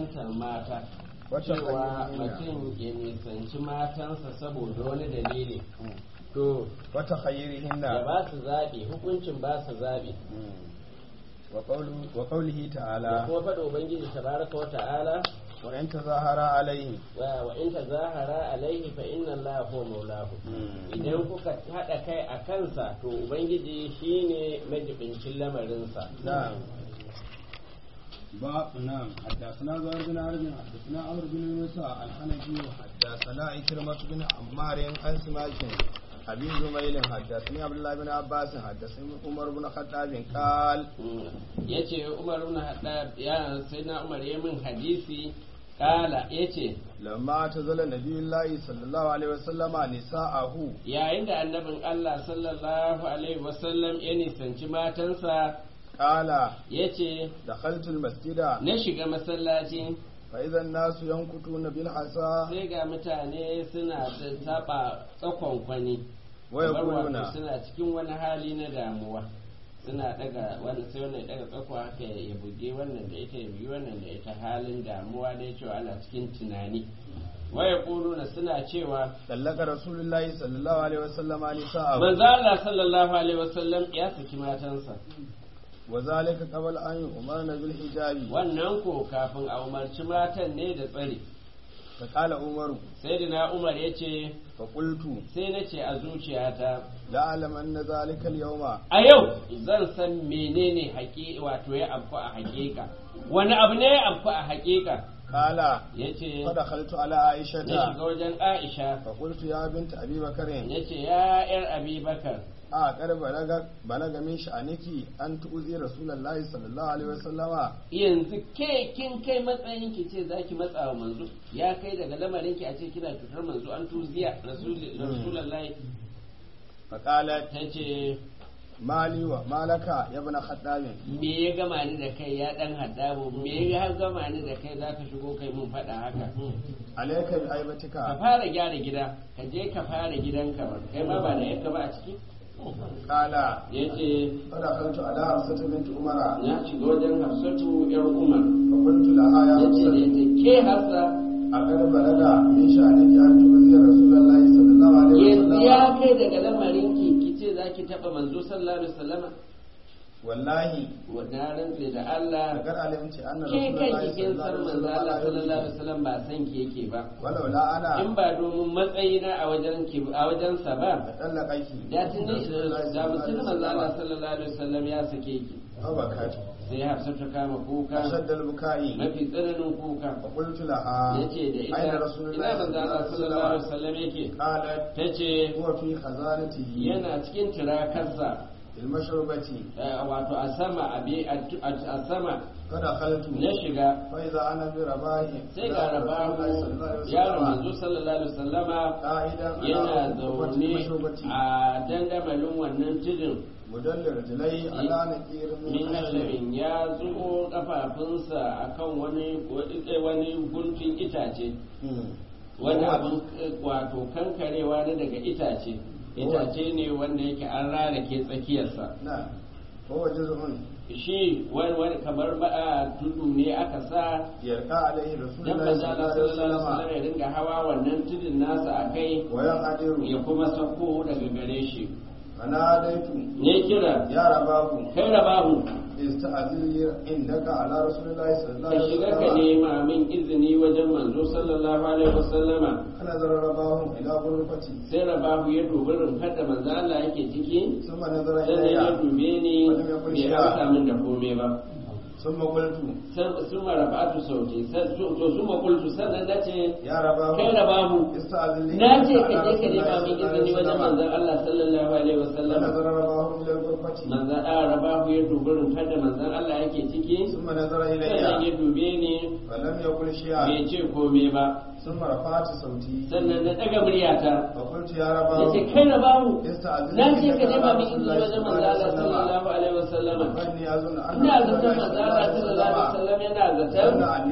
nisantar mata Wata cewa hanyar mutum ya nisanci matansa saboda wani dalili to wata khayrihinna ya ba su zaɓi hukuncin ba su zaɓi wa qawlu wa qawlihi da ta'ala kuma faɗa ubangiji tabaraka wa ta'ala wa in tazahara alayhi wa wa in tazahara alaihi fa inna allaha huwa maulahu idan kuka haɗa kai a kansa to ubangiji shine majibincin lamarinsa نعم باب نعم حدثنا زهير بن عرب حدثنا عمرو بن موسى الحنفي حدثنا عكرمة بن عمار عن سماك أبي زميل حدثني عبد الله بن عباس حدثني عمر بن الخطاب قال ya ce umar ibn haddad ya sai na umar ya min hadisi kala ya ce لما اعتزل نبي الله صلى الله عليه وسلم نساءه yayin da annabin Allah sallallahu alaihi wasallam ya nisanci matansa قال ya ce دخلت المسجد na shiga masallaci فإذا الناس ينكتون بالحصى sai ga mutane suna taba tsakon kwani ويقولون wato suna cikin wani hali na damuwa suna daga wani sai wannan ya daga tsakwa haka ya buge wannan da ita ya bugi wannan da ita halin damuwa da cewa ana cikin tunani waya kuluna suna cewa طلق رسول الله صلى الله عليه وسلم نساءه manzo Allah sallallahu alaihi wasallam ya saki matansa وذلك قبل أن يؤمرن بالحجاب wannan ko kafin a umarci matan ne da tsare فقال عمر sai da na umar ya ce فقلت sai na ce a zuciyata لا أعلم أن ذلك اليوم a yau zan san menene haƙi wato ya afku a haƙiƙa wani abu ne ya afku a haƙiƙa قال ya ce فدخلت على ya عائشة shiga wajen aisha فقلت يا بنت أبي بكر ya ce ya yar abi bakar أقر بلغ بلغ من شأنك أن تؤذي رسول الله صلى الله عليه وسلم yanzu ke kin kai matsayin ki ce zaki matsa wa manzo ya kai daga lamarin ki a ce kina cutar manzo an tuziya rasuli- rasulullahi فقالت ta ce مالي ومالك يا ابن خطاب me ya gama ni da kai ya dan haddabo me ya gama ni da kai zaka shigo kai mun faɗa haka عليك ka بعيبتك fara gyara gida ka je ka fara gidanka ba kai ma ba da yanka ba a ciki قال ya ce فدخلت على حفصة بنت عمر na shiga wajen hafsatu yar umar فقلت لها يا ya ce da حفصة ita ke hafsa أقر بلغ من شأنك أن تؤذي رسول الله صلى الله عليه yanzu ya وسلم kai daga lamarin ki ki ce za ki taɓa manzo sallallahu alaihi wasallama والله na rantse da Allah لقد علمت أن ke رسول kai الله kin صلى san الله manzo Allah عليه sallallahu alaihi وسلم wasallam ba san ki yake ba ولولا أنا in ba domin matsayina a wajen ki a wajen sa ba لطلقك da tuni da mutum manzo Allah sallallahu alaihi wasallam ya sake ki فبكت sai Hafsa ta kama kuka أشد البكاء mafi tsananin kuka فقلت لها yace da ita أين رسول ina الله manzo Allah sallallahu alaihi wasallam yake قالت tace هو في خزانته yana cikin tirakarsa في المشربة eh, wato a sama a bi- a a sama فدخلت na shiga فإذا أنا برباه sai ga rabahu yaron manzo sallallahu alaihi wasallama قائدا yana على zaune المشربة a dandamalin wannan tudun مدل رجلي على نكير min من خشب hashabin ya zubo kafafunsa akan wani wani guntun itace wani abin eh, wato kankarewa ne daga itace itace ne wanda yake an rarake tsakiyarsa نعم هو جزء shi wani wani kamar ba a tudu ne aka sa يرقى عليه رسول dan الله manzo صلى Allah الله عليه sallallahu alaihi wasallam وسلم ya dinga hawa wannan tudun nasa akai وينقدر ya kuma sako daga gare shi فناديت ne kira يا رباه kai rabahu استأذن عندك على رسول الله صلى الله ka عليه shiga ka وسلم nema min izini wajen manzo sallallahu alaihi wasallama فنظر رباه إلى غرفتي sai rabahu ya dubi rumfar da manzo Allah yake ciki ثم نظر sannan ya إلي dube ni bai amsa min da komai ba ثم قلت sun marabatu sauti to su makultu sannan na ce يا رباه kai rabahu استأذن لي na ce عندك ka je على ka رسول nema الله min izini wajen صلى الله عليه وسلم manzon Allah sallallahu alaihi wasallama فنظر رباه إلى الغرفة manzon Allah rabahu ya dubi rumfar da manzon Allah yake ciki ثم نظر sannan إلي ya dube ni فلم يقل شيئا bai ce komai ba ثم رفعت صوتي sannan na daga muryata فقلت يا ya رباه ce kai rabahu استأذن na ce عندك ka nema على min رسول izini الله wajen صلى الله manzon عليه Allah وسلم sallallahu alaihi wasallama فإني أظن أن ina رسول zaton الله manzon صلى الله Allah sallallahu alaihi عليه وسلم wasallam yana ظن zaton أني جئت من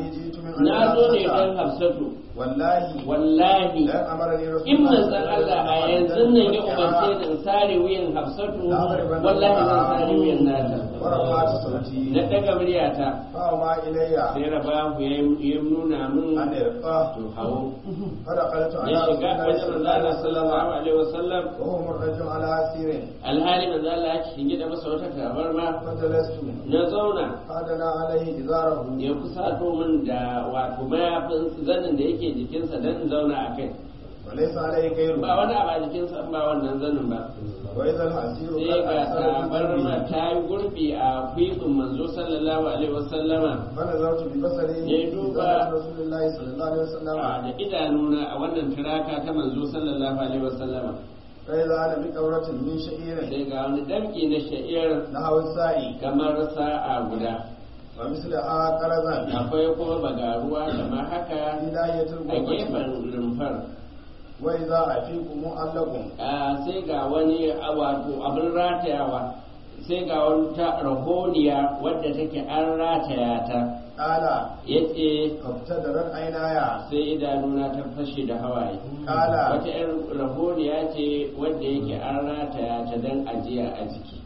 na zo ne dan hafsatu wallahi wallahi dan amarani in manzon Allah a yanzu nan ya umarce ni in sare wuyan hafsatu wallahi zan sare wuyan nata warafatu sauti na daga muryata fa ma ilayya sai rabahu ya ya nuna mun an irqa to hawo fada qalatu ya ala shiga wajen manzon Allah sallallahu alaihi wasallam wa huwa murtajim ala asirin alhali manzon Allah ya shinge da masa wata tabarma fadalastu na zauna fadana alaihi izarahu ya kusato min da wato mayafin zanin da yake jikinsa don in zauna a kai wa laysa alaihi ghayru ba wani abu a jikinsa in ba wannan zanin ba wa idha al-asiru sai ga qad asara bi tabarma qalbi ta yi gurbi a kwibin manzo sallallahu alaihi wasallama فنظرت ببصري Ya duba. في رسول الله صلى الله عليه وسلم a da idanuna a wannan turaka ta manzo sallallahu alaihi wasallama فإذا أنا بكورة من شعير sai ga wani damki na sha'ir نحو السائي kamar sa'a guda ومثلها قرزا akwai kuma bagaruwa kamar haka في ناحية a الغرفة gefen rumfar وإذا أفيق معلق Ah, sai ga wani ah, wato abin ratayawa sai ga wani ta rahoniya wadda take an rataya ta قال yace فابتدرت عيناي sai idanuna ta fashe da hawaye قال wata yan rahoniya ce wadda yake an rataya ta dan ajiya a jiki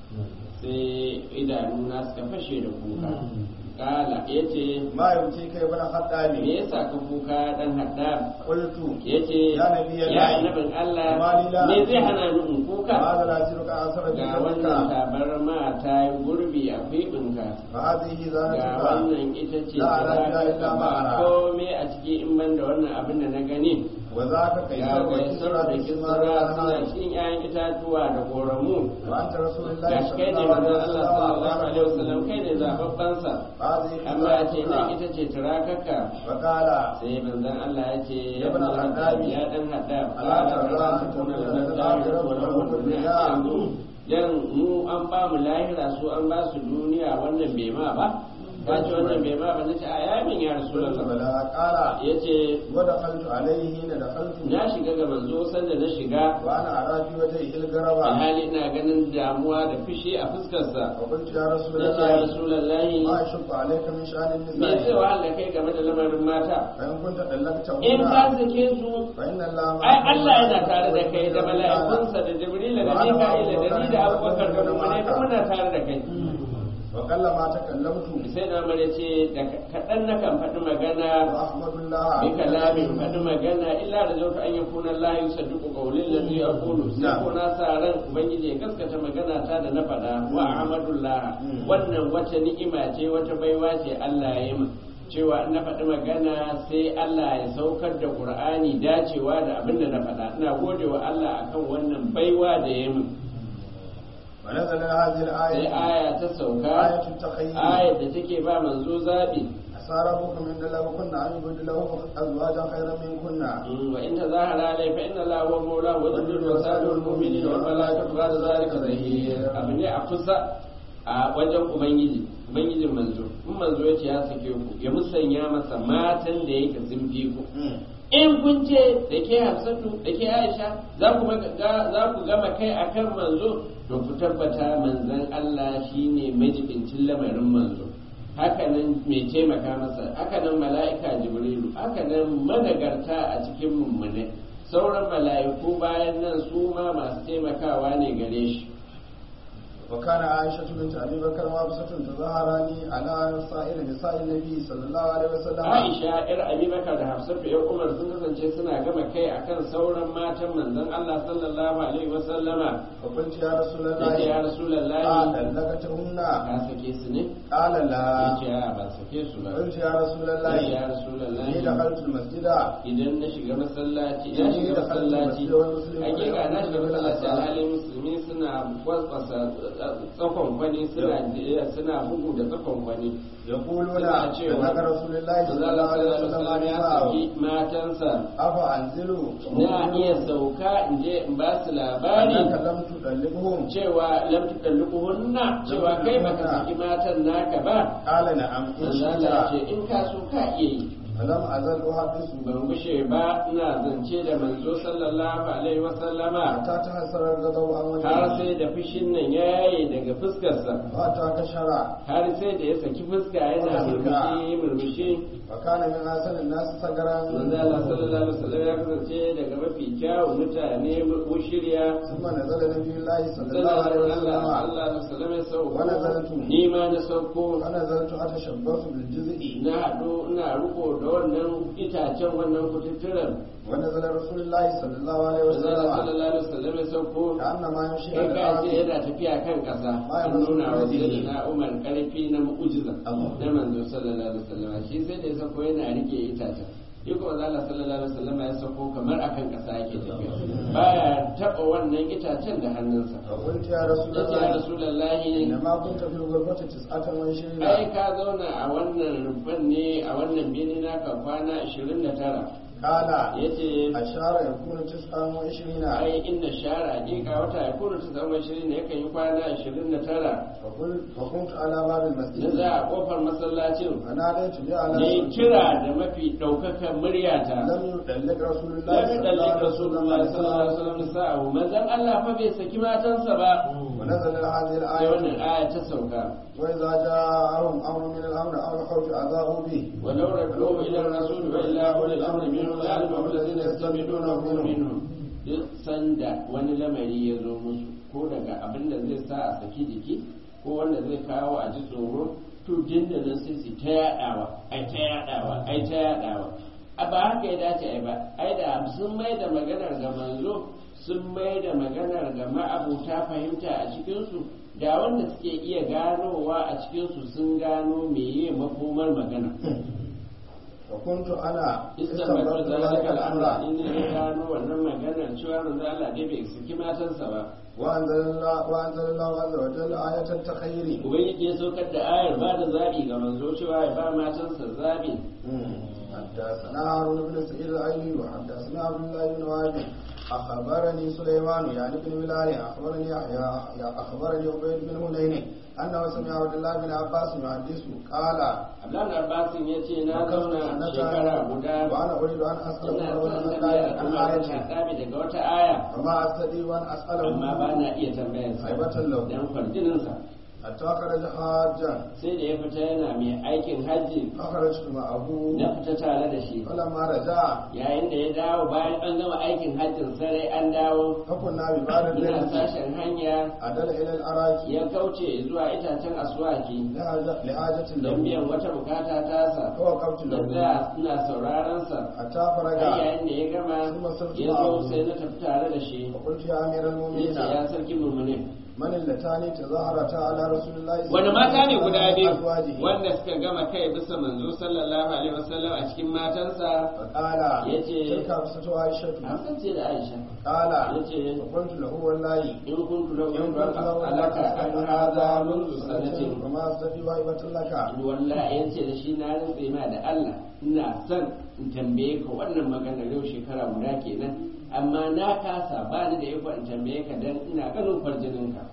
sai idanuna suka fashe da kuka kala yace ما يبكيك يا ابن الخطاب me yasa ka kuka dan haddam قلت yace Ya Nabi Allah. ya annabin Allah Mali la- me zai hana ni in kuka هذا لا يصيرك أثر ga wannan بك tabarma ta yi gurbi a kwibinka فهذه ga زانتك wannan ita ce La da ala za illa ka ma ara. ba komai a ciki in ban da wannan abin da na gani وذاك ga كيسر gaisar وكسرى da بكسرى kisra suna cikin 'ya'yan itatuwa da koramu وأنت رسول الله ga shi صلى kai ne الله عليه manzon Allah sallallahu alaihi وسلم wasallam kai ne zababbansa هذه amma ya ce nan زانتك ita ce turakaka فقال sai manzon Allah ya ce Ya bin al-Haddab. ya dan haddab Ala tarra an takuna lana al-akhiratu wa lahum ad-dunya. dan mu an ba mu lahira su an ba su duniya wannan bai ma ba ka ce wannan bai ma ba nace a yamin ya قلت rasulullah بلى قال yace ودخلت عليه حين دخلت na shiga ga manzo sanda na shiga وانا ارى في وجهه الغربة alhali ina ganin damuwa da fushi a fuskarsa وقلت يا رسول nace ya الله rasulullah ما اشق عليك من شان me zai النساء wahala kai game da lamarin mata فان كنت طلقتهن in ka sake su فان الله ai Allah yana tare da kai da mala'ikunsa da Jibril da Mika'il da ni da Abubakar da Umar da muna tare da kai وقل ما تكلمت sai na mare ce da kaɗan na kan faɗi magana واحمد الله bi kalamin faɗi magana illa da zautu an yi kunan layu sadduku ƙaulin da zai aqulu sai ko na sa ran ubangiji ya gaskata magana ta da na faɗa wa ahmadullah wannan wata ni'ima ce wata baiwa ce Allah ya yi min cewa in na faɗi magana sai Allah ya saukar da Qur'ani dacewa da abin da na faɗa ina gode wa Allah akan wannan baiwa da ya yi min ونزل هذه sai الآية aya ta sauka آية التخيل ayar da take ba manzo zabi عسى ربكم إن له كنا أن يبدل له أزواجا خيرا منكن وإن تظاهر عليه فإن الله هو مولاه وذل وسائر المؤمنين والملائكة بعد ذلك ظهير abin ne a kusa a wajen ubangiji ubangijin manzo in manzo ya ce ya sake ku ya musanya masa matan da yake sun fi ku in kun ce da ke hafsatu da ke aisha za ku ga- za ku gama kai akan manzo to ku tabbata manzon Allah shine majibincin lamarin manzo hakanan mai taimaka masa hakanan mala'ika jibrilu hakanan managarta a cikin mummune sauran mala'iku bayan nan su ma masu taimakawa ne gare shi وكان عائشة بنت أبي بكر وحفصة تظاهران على سائر نساء النبي صلى الله عليه وسلم Aisha yar Abubakar da Hafsatu ya Umar sun kasance suna gama kai akan sauran matan manzon Allah sallallahu alaihi wa sallama فقلت يا رسول yace ya الله Rasulullahi قال لقتهن ka sake su ne قال لا yace a ba sake su ba قلت يا رسول yace الله ya إني Rasulullahi دخلت المسجد idan na shiga masallaci na Idan shiga da kalmar masallaci masjid wal muslimin hakika na shiga wal masallaci asar. alhalin musulmi suna kwaskwasa tsakon kwani suna suna bugu da tsakon kwani يقولون suna cewa لك رسول الله صلى الله Allah عليه sallallahu alaihi وسلم wasallam ya نساءه saki matansa أفأنزلوا na iya sauka in je in ba su labari أنك لم تطلقهم cewa lam tudalliquhunna cewa kai baka saki matan naka ba قال نعم إن manzo Allah ya ce شئت in ka so ka iya yi فلم أزل أحدث ban gushe ba ina zance da manzo sallallahu alaihi wasallama حتى تحسر الغضب عن har وجهه sai da fishin nan ya yaye daga fuskarsa وحتى كشر har sai da ya saki fuska yana murmushi murmushi وكان من أحسن الناس سجرا manzo Allah sallallahu alaihi wasallam ya kasance daga mafi kyawun mutane mushriya ثم نزل نبي الله صلى الله عليه sallallahu وسلم Allah da sallam ya sauko Wani zartu. ni ma na sauko ونزلت أتشبث بالجزء na haɗu ina riko da wannan itacen wannan kututturen ونزل رسول الله صلى الله عليه manzo Allah وسلم sallallahu alaihi wasallam ya sauko كأنما يمشي kai على ka ce الأرض yana tafiya kan ƙasa Ma ya an masu nuna wa kudi. sayyidina Umar ƙarfi na mu'jiza Allah. na manzo sallallahu alaihi wasallam shi sai da ya sako yana rike itacen shi kuma manzo Allah sallallahu alaihi wasallam ya sako kamar akan ƙasa yake tafiya baya taɓa wannan itacen da hannunsa فقلت يا رسول yace ya الله rasulullahi إنما كنت في الغرفة تسعة وعشرين ai ka zauna a wannan rufan ne a wannan bene naka kwana 29 قال yace أشار يكون تسعة وعشرين ai inna shara hakika wata ya kuna ta zama 20 ne yakan yi kwana 29 فقل فكنت على باب na المسجد za a kofar masallacin فناديت بأعلى ne صوت. kira da mafi ɗaukakan muryata لم يدلك رسول الله ya fi صلى الله ɗalli عليه rasulullah sallallahu alaihi وسلم wasallam sa'ahu manzon Allah fa bai saki matansa ba ونزل هذه sai الآية wannan aya ta sauka وإذا جاءهم أمر من الأمر أو الخوف أذاعوا به ولو ردوه إلى الرسول وإلى أولي الأمر منهم لعلمه الذين يستمعونه منهم duk sanda wani lamari ya zo musu ko daga abin da zai sa a saki jiki ko wanda zai kawo a ji tsoro to dindanin sai su ta yaɗawa ai ta yaɗawa ai ta yaɗawa a ba haka ya dace ai ba ai da sun mai da maganar ga manzo sun mai da maganar ga ma'abuta fahimta a cikinsu da wanda suke iya ganowa a cikinsu sun gano meye makomar magana وكنت أنا istambar استنبطت da zalika ذلك al'amra الأمر in ya gano wannan maganar cewa manzo Allah dai bai saki matansa ba وأنزل الله وأنزل الله عز وجل آية التخير ubangiji ya saukar da ayar ba da zabi ga manzo cewa ya ba matansa zabi حدثنا هارون بن سعيد العيني وحدثنا عبد الله بن وهب أخبرني سليمان يعني بن بلال أخبرني يحيى أخبرني عبيد بن هنين أنه سمع عبد الله بن عباس يحدث قال Abdullahi Abbasin ya ce na zauna shekara guda وأنا أريد أن أسأل ina عمر son بن tambaya الخطاب عن Umar bin آية Khattabi daga wata aya وما أستطيع أن أسأله amma ba na iya tambayarsa هيبة له dan kwarjininsa حتى خرج حاجا sai da ya fita yana mai aikin hajji فخرجت معه na fita tare da shi فلما رجع yayin da ya dawo bayan an gama aikin hajjin sarai an dawo فكنا ببعض ina الليل sashen hanya عدل إلى الأراك ya kauce zuwa itacen aswaki لحاجة لحاجة don له biyan wata bukata tasa فوقفت da له za ina sauraron sa حتى har فرج yayin da ya gama ya zo sai na tafi tare da shi وقلت يا أمير ya المؤمنين ce ya sarki murmuni من اللتان تظاهرتا على رسول الله صلى wani الله mata ne عليه guda وسلم biyu أزواجه wanda suka gama kai bisa manzo sallallahu alaihi wasallam a cikin matansa فقال يجي- تلك حفصة عائشة Hafsan ce da Aisha قال yace فقلت له والله in kuntu lau إن in كنت له alaka an hada منذ sanatin وما أستطيع هيبة لك wallahi ya ce da shi na rantse ma da Allah ina son in tambaye ka wannan magana yau shekara guda kenan amma na kasa ba ni da iko in tambaye ka dan ina ganin kwarjinin ka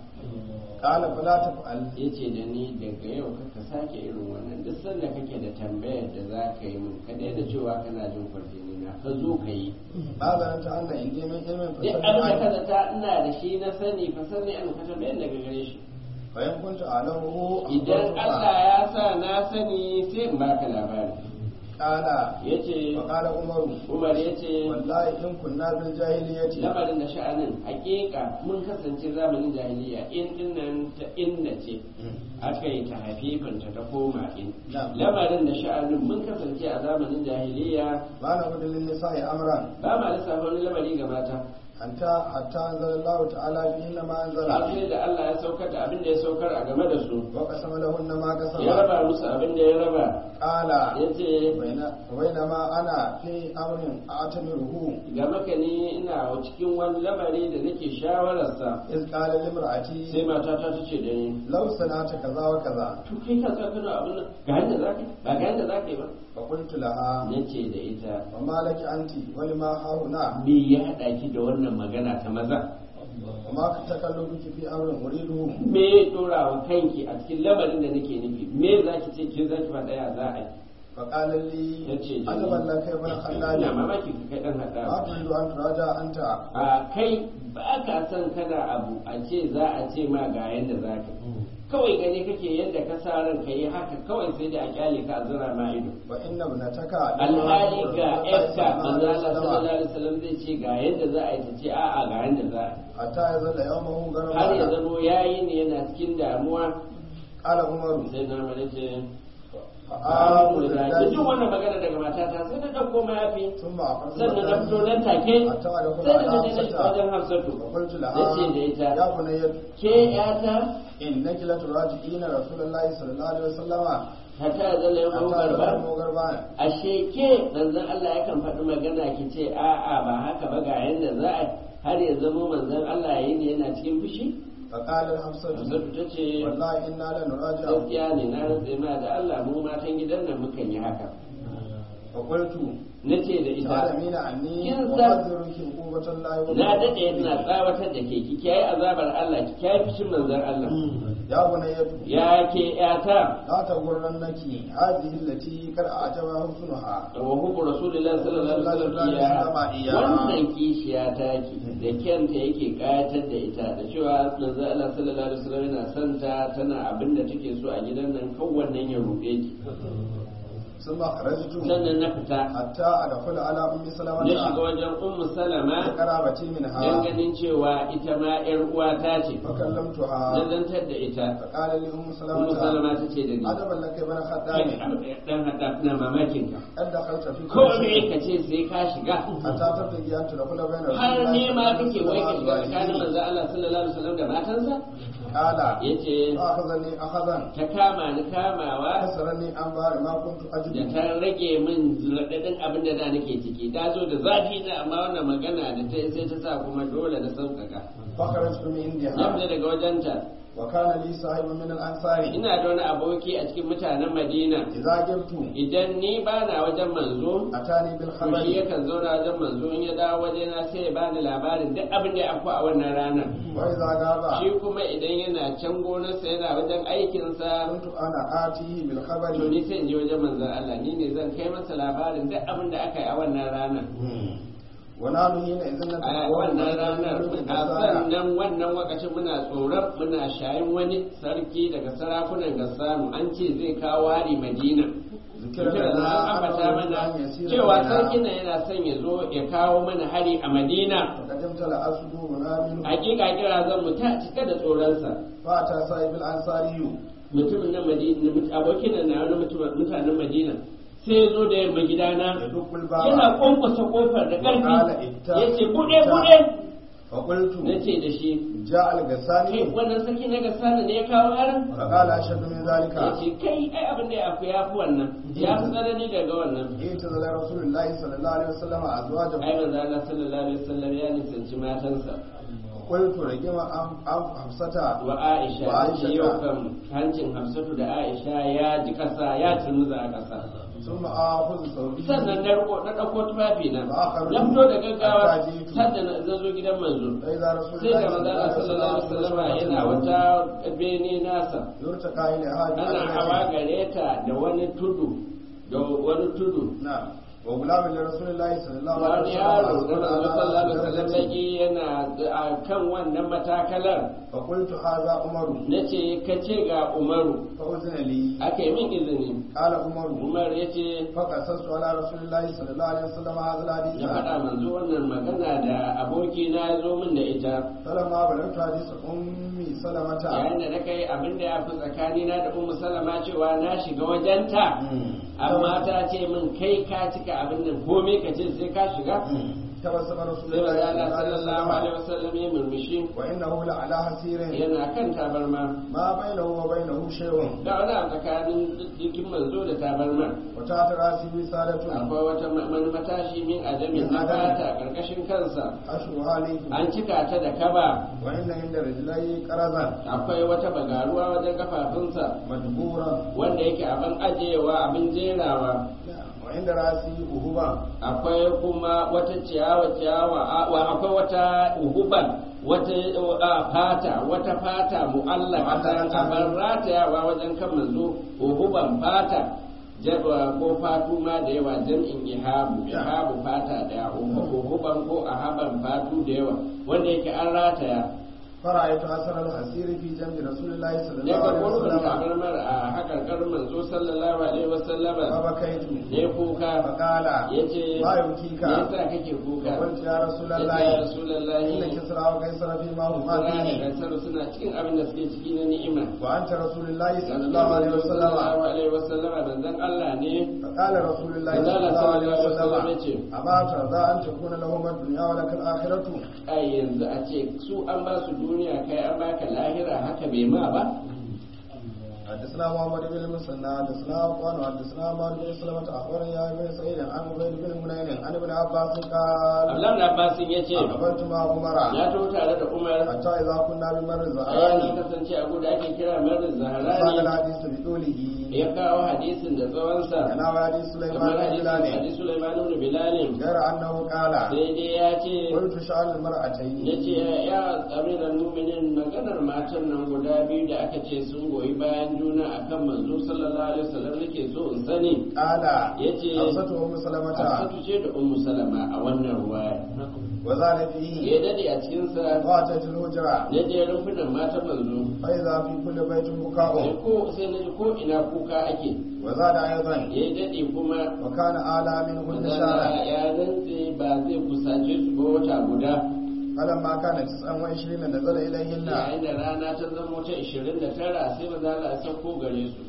قال فلا تفعل ya ce da ni daga yau ka sake irin wannan duk sanda kake da tambayar da za ka yi min ka daina cewa kana jin kwarjini na ka zo ka yi هذا أنت أن عندي من علم duk abin da ka فسلم zata ina da shi na sani fa sani an ka tambayar daga gare shi فإن كنت أعلمه idan أخبرتك. Allah ya sa na sani sai in baka labari قال yace وقال عمر Umar yace والله إن كنا بالجاهلية lamarin da sha'anin hakika mun kasance zamanin jahiliya in dinnan ta inda ce aka yi ta hafifanta ta koma in Na'am. lamarin da sha'anin mun kasance a zamanin jahiliya ما نقول للنساء أمرا ba ma lissafa wani lamari ga mata حتى حتى أنزل الله تعالى فيهن ما أنزل har sai da Allah ya saukar da abin da ya saukar a game da su وقسم لهن ما قسم ya raba musu abin da ya raba قال ya ce بين- بينما أنا في أمر أعتبره ga maka ne ina cikin wani lamari da nake shawararsa إذ قال sai لامرأتي matata ta ce da ni لو صنعت كذا وكذا to kai ka sa kana abin nan ga yanda za ka yi ba ga yanda za ka yi ba فقلت لها na ce da ita وما لك أنت ولما هاهنا me ya haɗa ki da wannan magana ta maza وما تكلمك في أمر أريده me ya ɗora wa kanki a cikin lamarin da nake nufi me za ki ce ke za ki faɗa ya za a yi فقال لي yace عجبا لك يا ابن ina خلاد mamaki ka kai dan hada ما تريد أن تراجع أنت a kai ba ka son kana abu a ce za a ce ma ga yadda za ka kawai gani kake yadda ka sa ran ka yi haka kawai sai da a kyale ka a zura ma ido وإن ابنتك alhali ga yarka manzo Allah sallallahu alaihi wasallam zai ce ga yadda za a yi ta ce a'a ga yadda za a yi حتى يظل يومه har ya غرما zamo yayi ne yana cikin damuwa قال عمر sai na mana ce فآمر da الذي jin wannan magana daga matata sai na ɗauko mayafi ثم أخذت sannan na fito nan take حتى أدخل sai da على na je na wajen hafsatu وقلت na لها ce da ita يا بني ke yata إنك لتراجعين رسول الله صلى الله عليه وسلم hata zalla yau حتى garba يظل غربان ashe ke manzon Allah yakan faɗi magana ki ce a'a ba haka ba ga yanda za a har ya zamo manzon Allah yayi ne yana cikin fushi فقال الحفصة Hafsatu ta ce والله إنا لنراجع gaskiya ne na rantse ma da Allah mu matan gidan nan mukan yi haka فقلت nace da ita تعلمين عني kin san وأحذرك عقوبة الله na dade ina tsawatar da ke ki kiyaye azabar Allah ki kiyaye fushin manzon Allah يا بني ya ke yata لا تغرنك هذه التي قد أعجبها حسنها wa hubbu rasulullahi sallallahu alaihi wasallam iya wannan kishiya ta ki da kyanta yake kayatar da ita da cewa manzo Allah sallallahu alaihi wasallam yana son ta tana abin da take so a gidan nan kan wannan ya rufe ki ثم خرجت sannan na fita حتى أدخل على أم na shiga سلمة wajen ummu salama قرابتي dan منها ganin cewa ita ma yar uwata ce فكلمتها na zantar da ita فقال لي أم ummu سلمة salama ta ce da ni عجبا لك يا ابن kai خدام dan hada ina mamakin ka قد دخلت في ko me ka ce sai ka shiga حتى تبتغي أن تدخل بين رسول har الله ne ma صلى kake wai ka shiga الله tsakanin عليه manzo Allah sallallahu alaihi wasallam da matansa قال yace فأخذني أخذا ta kama ni kamawa كسرني عن بار ما كنت da أجد ta rage min raɗaɗin abin da da nake ciki ta zo da zafi na amma wannan magana da ta sai ta sa kuma dole na sauƙaƙa فخرجت من na عندها fita daga wajenta وكان لي صاحب من الأنصار ina da wani aboki a cikin mutanen madina إذا جبت idan ni ba na wajen manzo أتاني to shi بالخبر yakan zauna wajen manzo in ya dawo wajena sai ya bani labarin duk abin da ya afku a wannan ranar وإذا غاب shi kuma idan yana can gonarsa yana wajen aikinsa كنت أنا آتيه to بالخبر ni sai in je wajen manzon Allah ni ne zan kai masa labarin duk abin da aka yi a wannan ranar ونحن حينئذ a نتقوى wannan ranar a sannan wannan wakacin muna tsoron muna shayin wani sarki daga sarakunan gassanu an ce zai kawo hari madina Kira na ambata mana cewa sarkin nan yana son ya zo ya kawo mana hari a madina فقدمت لأصدورنا منه hakika kira zan mu ta cika da tsoronsa فأتى صاحب الأنصاري mutumin na madina abokin nan na wani mutum- mutanen madina sai ya zo da yamma gidana يدق yana الباب kwankwasa kofar da Wakala ƙarfi ita- ya ce buɗe ita- buɗe فقلت na ce da shi جاء kai الغساني wannan sarki na gasana ne ya kawo harin فقال أشد من ذلك ya ce kai ai abin da ya fi ya fi wannan ya fi tsanani daga wannan اعتزل رسول الله صلى الله عليه وسلم ai أزواجه manzo Allah sallallahu alaihi wasallam ya nisanci matansa قلت رجم أم أم حفصة wa Aisha Wa ta ce Aisha. yau kan hancin Hafsatu da Aisha ya ji kasa ya turmuza a kasa ثم آخذ ثوبي sannan na riko na ɗauko tufafi na Ba a na fito da gaggawa Hatta jitu. sadda na zo gidan manzo فإذا رسول sai الله da manzo Allah sallallahu alaihi wasallam yana wata bene nasa يرتقى إلى هذه ana hawa gare ta da wani tudu da wani tudu نعم وغلام لرسول الله صلى الله عليه wani وسلم yaro da أصبر manzo على sallallahu alaihi wasallam درجته. take yana a kan wannan matakalar فقلت هذا عمر nace ka ce ga Umaru فأذن لي aka yi min izini قال عمر Umar yace فقصصت على رسول الله صلى الله عليه وسلم هذا الحديث ya faɗa manzo wannan magana da aboki na ya zo min da ita فلما بلغت حديث أم سلمة yayin da na kai abin da ya fi tsakanina da ummu salama cewa na shiga wajenta amma ta ce min kai ka cika abin nan komai ka ce sai ka shiga تبسم رسول sai الله maza صلى الله Allah عليه sallallahu alaihi وسلم wasallam ya murmushi وإنه لعلى حسير yana kan tabarma ما بينه وبينه شيء ga wani abu tsakanin jikin manzo da tabarma وتحت رأسه وسادة akwai wata ma- wani matashi min adamin na fata karkashin kansa أشهر عليه an cika ta da kaba وإن عند رجليه قرزا akwai wata bagaruwa wajen kafafunsa مدبورا wanda yake abin ajiyewa abin jerawa وعند رأسه أهبا akwai kuma wata ciyawa ciyawa a- wa akwai wata uhuban wata a, fata wata fata mu'allaka ta abar ratayawa wajen kan manzo uhuban fata jaba ko fatu ma da yawa jam'in ihabu ihabu fata daya uhuban ko ahaban fatu da yawa wanda yake an rataya فرأيت أثر الحسير في جنب رسول الله صلى الله ne ka عليه gurbin وسلم tabarmar a hakarkar manzo sallallahu alaihi wasallama فبكيت ne kuka فقال yace ما يبكيك me yasa kake kuka فقلت يا رسول yace ya الله rasulullahi إن كسرى وقيصر فيما هما Sura da فيه Kaisaru suna cikin abin da suke ciki na ni'ima وأنت رسول الله صلى الله عليه وسلم sallallahu alaihi wasallama manzon Allah ne فقال رسول الله قال صلى الله عليه صلى الله عليه وسلم وسلم أما ترضى أن تكون لهم الدنيا ولك الآخرة ai yanzu a ce su an ba su duniya kai an baka lahira haka bai ma ba حدثنا محمد بن المثنى حدثنا عفان حدثنا عمار بن سلمة أخبرني يا ابن سعيد عن عبيد بن منين عن ابن عباس قال Abdullahi da Abbasin ya ce أقبلت مع عمر ya taho tare da Umar حتى إذا كنا بمر a ya الزهراني kasance a guda ake kira Marar ساق Zaharani الحديث بطوله ya kawo hadisin da tsawonsa أنا حديث سليمان kamar بن hadisin بلال hadis Sulaiman ibn Bilal غير أنه قال sai dai ya ce قلت شأن المرأتين ya ce ya amiran muminin maganar matan nan guda biyu da aka ce sun goyi bayan juna akan manzo sallallahu alaihi wasallam nake so in sani قال yace حفصة أم سلمة Hafsatu ce da Ummu Salama a wannan ruwaya وزاد ya فيه dade a cikin sa وأتيت الهجرة ya je rumfunan matan manzo فإذا في كل بيت sai بكاء ko sai na ji ko ina kuka ake وزاد أيضا ya dade kuma وكان أعلى منهن manzala شارا ya rantse ba zai kusace su ba wata guda فلما كان 29 نزل إليهن yayin da rana ta zama ta 29 sai manzala ya sauko gare su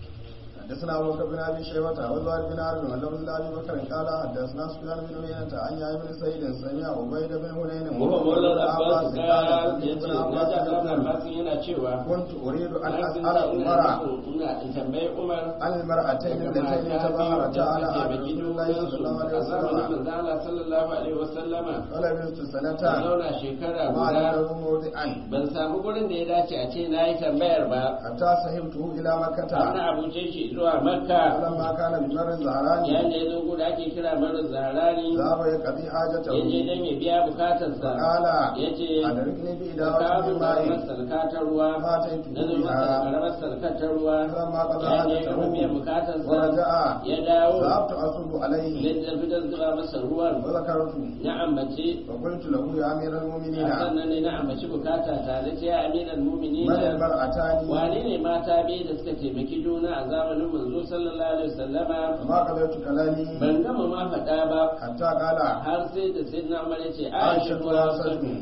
حدثنا ابو بكر بن ابي شيبه وزهير بن حرب ولفظ ابي بكر قال حدثنا سفيان بن عيينة عن يحيى بن سعيد سمع عبيد بن هنين Muhammad Maulana Abbas قال ya ce ابن na ji عباس Abdullahi Abbas yana cewa كنت اريد ان na اسال ina عمر so ina in tambayi Umar عن المرأتين اللتين تظاهرتا على عهد رسول الله صلى الله عليه وسلم sallallahu alaihi wasallama فلبثت ta سنة zauna shekara ما guda له موضعا ban samu gurin da ya dace a ce na yi tambayar ba حتى صحبته الى ana مكة abuce shi zuwa makka فلما كان بمر الزهراني yayin da ya zo guda ake kira mara zaharani ذهب يقضي ya je حاجته don ya biya bukatarsa فقال ya ce أدركني ka بإدارة kawo من karamar ماء salka ta ruwa فأتيت na zo masa da بها karamar salka ta ruwa فلما قضى ya je ya gama biyan حاجته bukatarsa ورجع ya dawo ذهبت أصب ya عليه tafi don zuba masa ruwan وذكرت na ambaci وقلت له يا أمير المؤمنين sannan ne na ambaci bukata tare ce ya amiran mumini من المرأتان wane ne mata biyu da suka taimaki juna a zamanin manzo sallallahu alaihi wasallama فما قضيت كلامي ban gama ma faɗa ba حتى قال har sai da sai na umar ya ce aisha عائشة ko hafsatu وحفصة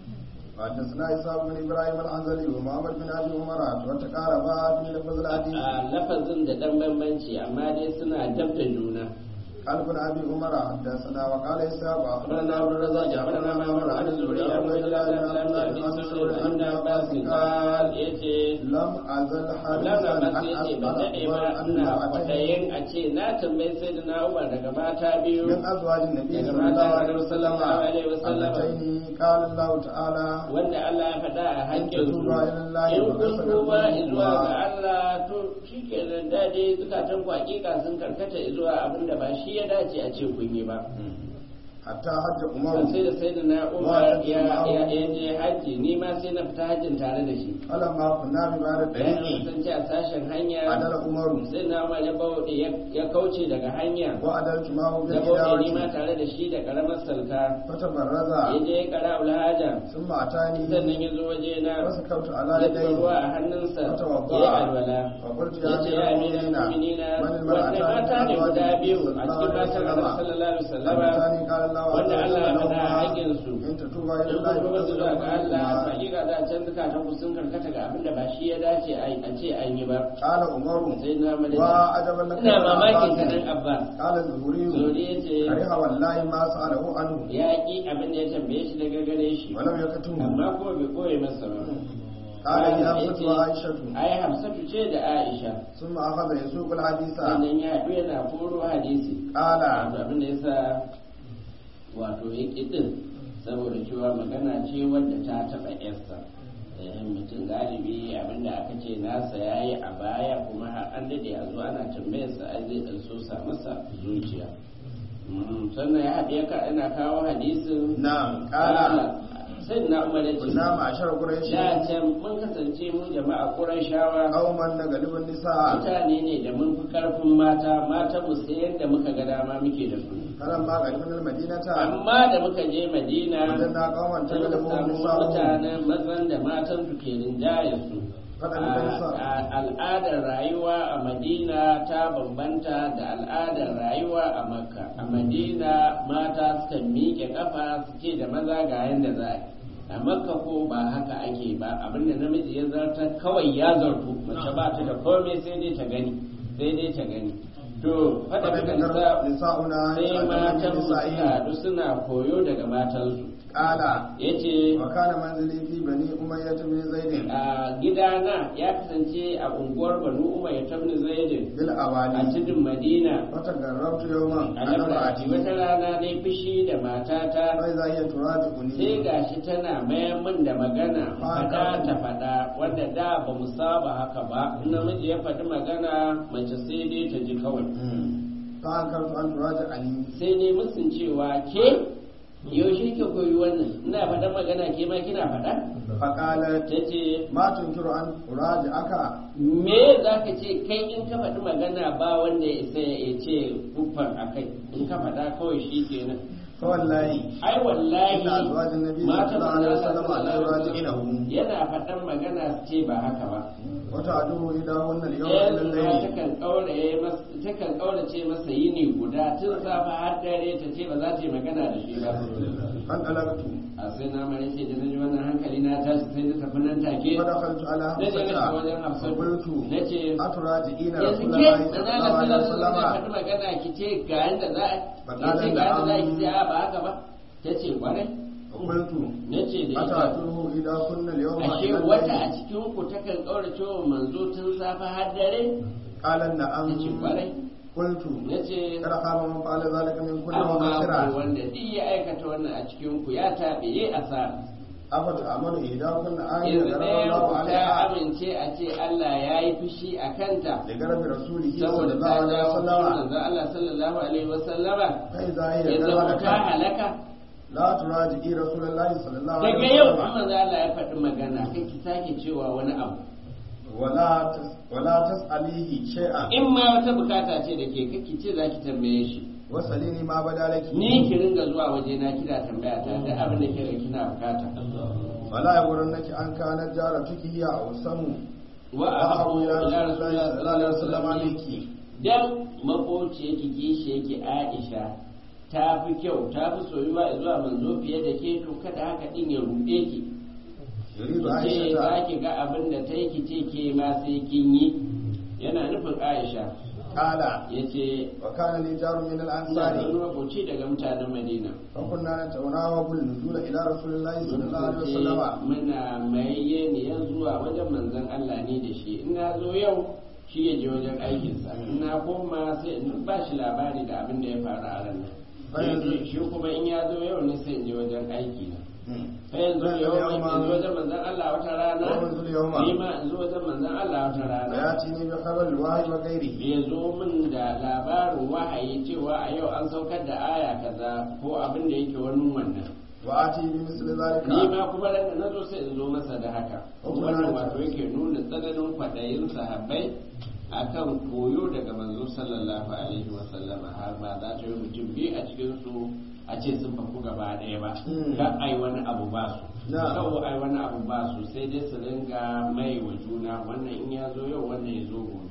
وحدثنا إسحاق بن إبراهيم الحنظلي ومحمد بن أبي عمر وتقاربا في لفظ الحديث a lafazin da dan bambanci amma dai suna dab da juna قال ابن أبي عمر حدثنا وقال إسحاق أخبرنا أخبرنا عبد الرزاق أخبرنا معمر عن الزهري عن عبيد الله بن عبد الله بن مسعود عن ابن عباس قال يتي لم أزل Abdullahi حديثا Abbas أن ya ce ba أسأل daɗe ba أخبار أن ina امرأتين kwaɗayin a ce na tambayi sai da na Umar daga mata biyu من أزواج النبي daga صلى الله mata عليه da وسلم sallallahu alaihi wasallam اللتين قال الله تعالى wanda Allah ya faɗa a hakkin su tuba ila Allah in wa kun kasala tuba qulubukum zuwa ga Allah to shikenan da dai zukatan ku hakika sun karkata zuwa abin da ba shi ya dace a ce kun yi ba حتى حج Ban عمر sai da sai da na Umar ya ya ya je hajji ni ma sai na fita hajjin tare da shi فلما كنا ببعد bayan الطريق kasance a sashen hanya عدل عمر sai na Umar ya bauɗe ya kauce daga hanya وعدلت معه da bauɗe ni ma بالإدارة tare da shi da karamar salka فتبرز ya je kara ulhaja ثم أتاني sannan ya zo waje na فسكبت على ya ɗora ruwa يديه a hannunsa ya فتوضأ yi alwala فقلت ya يا ce ya أمير amina المؤمنين mu'minina من wanda mata ne guda biyu a المرأتان cikin matan Annabi sallallahu alaihi wasallama اللتان قال الله wanda عز Allah ya وجل faɗa لهما haƙƙin su إن تتوبا إلى in الله kun kuma فقد zuwa ga Allah قلوبكما hakika da can zukatan ku sun karkata ga abin da ba shi ya dace a ce an yi ba قال عمر sai na madadi وعجبا لك ina يا mamakin عباس. ka dan Abbas قال الزهري Zuri ya ce كره والله ما سأله عنه ya ƙi abin da ya tambaye shi daga gare shi ولم يكتمه amma kuma bai koye masa ba قال يا Ya حفصة ce, وعائشة ai Hafsatu ce da Aisha ثم أخذ يسوق الحديث sannan ya haɗu yana koro hadisi قال wato abin da yasa wato ya ƙi din saboda cewa magana ce wadda ta taɓa yarsa eh, mutum galibi abin da aka ce nasa ya yi a baya kuma har an daɗe a zo ana tambayarsa ai zai ɗan so sa masa zuciya Mm, sannan ya haɗe ka ina kawo hadisin نعم قال sai na umar ya ce kunna ma'ashar quraish da can mun kasance mu jama'a qurayshawa qauman nagalibun nisa mutane ne da mun fi karfin mata mata mu sai yadda muka ga dama muke da su kalan ma galibun almadinata amma da muka je madina wajanna qauman sai muka tagalibun samu nisa mutanen mazan da matan su ke rinjaye su Faɗan da nisa. A- a- al'adar rayuwa a madina ta bambanta da al'adar rayuwa a makka a madina mata sukan miƙe kafa su ce da maza ga yanda za a yi a makka ko ba haka ake ba abinda namiji ya zarta kawai ya zartu mace ba ta da komai sai dai ta gani sai dai ta gani to faɗa da nisa nisa'una sai matan ta'lamu su nisa'i haɗu suna koyo daga matansu qala yace wa kana manzili fi bani umayyah bin zaid a gidana ya kasance a unguwar banu umar ya tabni zaidin bil a awali cikin madina wata garrabtu yawman a ana labarati ba'ati wata rana dai fushi da matata bai za iya turatu sai kuni gashi tana mayar min da magana fada ta fada wanda da ba mu saba haka ba in namiji ya faɗi magana mace sai dai ta ji kawai fa an kartu an turatu ani sai dai musun cewa ke yaushe ke koyi wannan ina faɗan magana ke ma kina faɗa fa qalat ta ce ma tunkiru an turaji aka me za ka ce kai in ka faɗi magana ba wanda ya isa ya ce kuffar a kai in ka faɗa kawai shi kenan fa wallahi ai wallahi inna azwajin nabi matan sallallahu alaihi manzon wasallam la Allah yuraji'unahu yana faɗan magana su ce ba haka ba wata aduhu idahunna al-yawma ɗayan ila ma al-layl takan ƙauraye masa takan ƙaurace masa yini guda tun safa har dare ta ce ba za ta yi magana da shi ba an dalaktu a sai na mare ce da na ji wannan hankali na tashi sai na tafi nan take wa dakhaltu ala na je na shiga wajen hafsata hafsatu qultu na ce aturaji'ina yanzu ke rasulullahi da na sallallahu alaihi ga sallallahu wasallam faɗi magana ki ce ga yanda za a Faɗa ki ce da ga yanda za a na'am. ki ce a ba haka ba ta ce kwarai qultu na ce da ita atatuhu idahunna al-yawma ashe ila wata a al-layl cikin ku takan ƙaurace wa manzo tun safa har dare qala ta na'am ce kwarai qultu na ce kada khaba man fa'ala zalika min kulli wa amma khasira ku wanda duk ya aikata wannan a cikin ku ya taɓe ya asara afata amalu idahunna ayatan yanzu ɗaya darallahu ku ta alaiha amince a ce Allah ya yi fushi a kanta li garbi rasulihi saboda sallallahu ta alaihi jawo wasallam manzo Allah sallallahu alaihi wasallama fa idza ya hiya zama ta kadhalika halaka la turaji'i rasulullahi sallallahu daga alaihi yau wasallam kuma za Allah ya faɗi magana kai ki sake cewa wani abu wala tas wala tas'alihi shay'an in ma wata bukata ce da ke kake ce za ki tambaye shi wasalini ma badalaki ni ki ringa zuwa waje na kina tambaya ta da abin da ke kina bukata wala yagurannaki an kana jaratuki hiya aw samu wa abu ila rasulullahi sallallahu alaihi wasallam miki dan makoci yake kishi yake Aisha ta fi kyau ta fi soyuwa zuwa manzo fiye da ke to kada haka din ya ruɗe ki yuridu ce aisha za ki ga abin da ta yi ki ce ke ma sai kin yi yana nufin Aisha qala ya ce wa kana li jarun min ina da al-ansari wani makoci daga mutanen Madina fa kunna natawnawa bil nuzul ila rasulillahi sallallahu alaihi wasallam muna mayayye ne ya zuwa wajen manzon Allah ne da shi in na zo yau shi ya je wajen aikinsa in na koma sai in ba shi labari da abin da ya faru a ranar Bayan zai- shi kuma in ya zo yau ne sai in je wajen aiki na Hmm. sai yanzu Bayan yau zai in yawma- zo wajen manzon Allah wata rana Wa yanzu yawma. ni ma in zo wajen manzon Allah wata rana وياتيني بخبر الوحي وغيره ya zo min da labarin wahayi cewa a yau an saukar da aya kaza ko abin da yake wani wannan واتي بمثل ذلك ni ma kuma da na zo sai in zo masa da haka Kuma wannan na- wato yake nuna tsananin kwaɗayin sahabbai akan koyo daga manzo sallallahu alaihi wa sallama har ba za ta yi mutum biyu a cikin su a ce sun faku gaba ɗaya ba Hmm. ka ai wani abu ba su Na. kawo ai wani abu ba su sai dai su ringa mai wa juna wannan in ya zo yau wannan ya zo gobe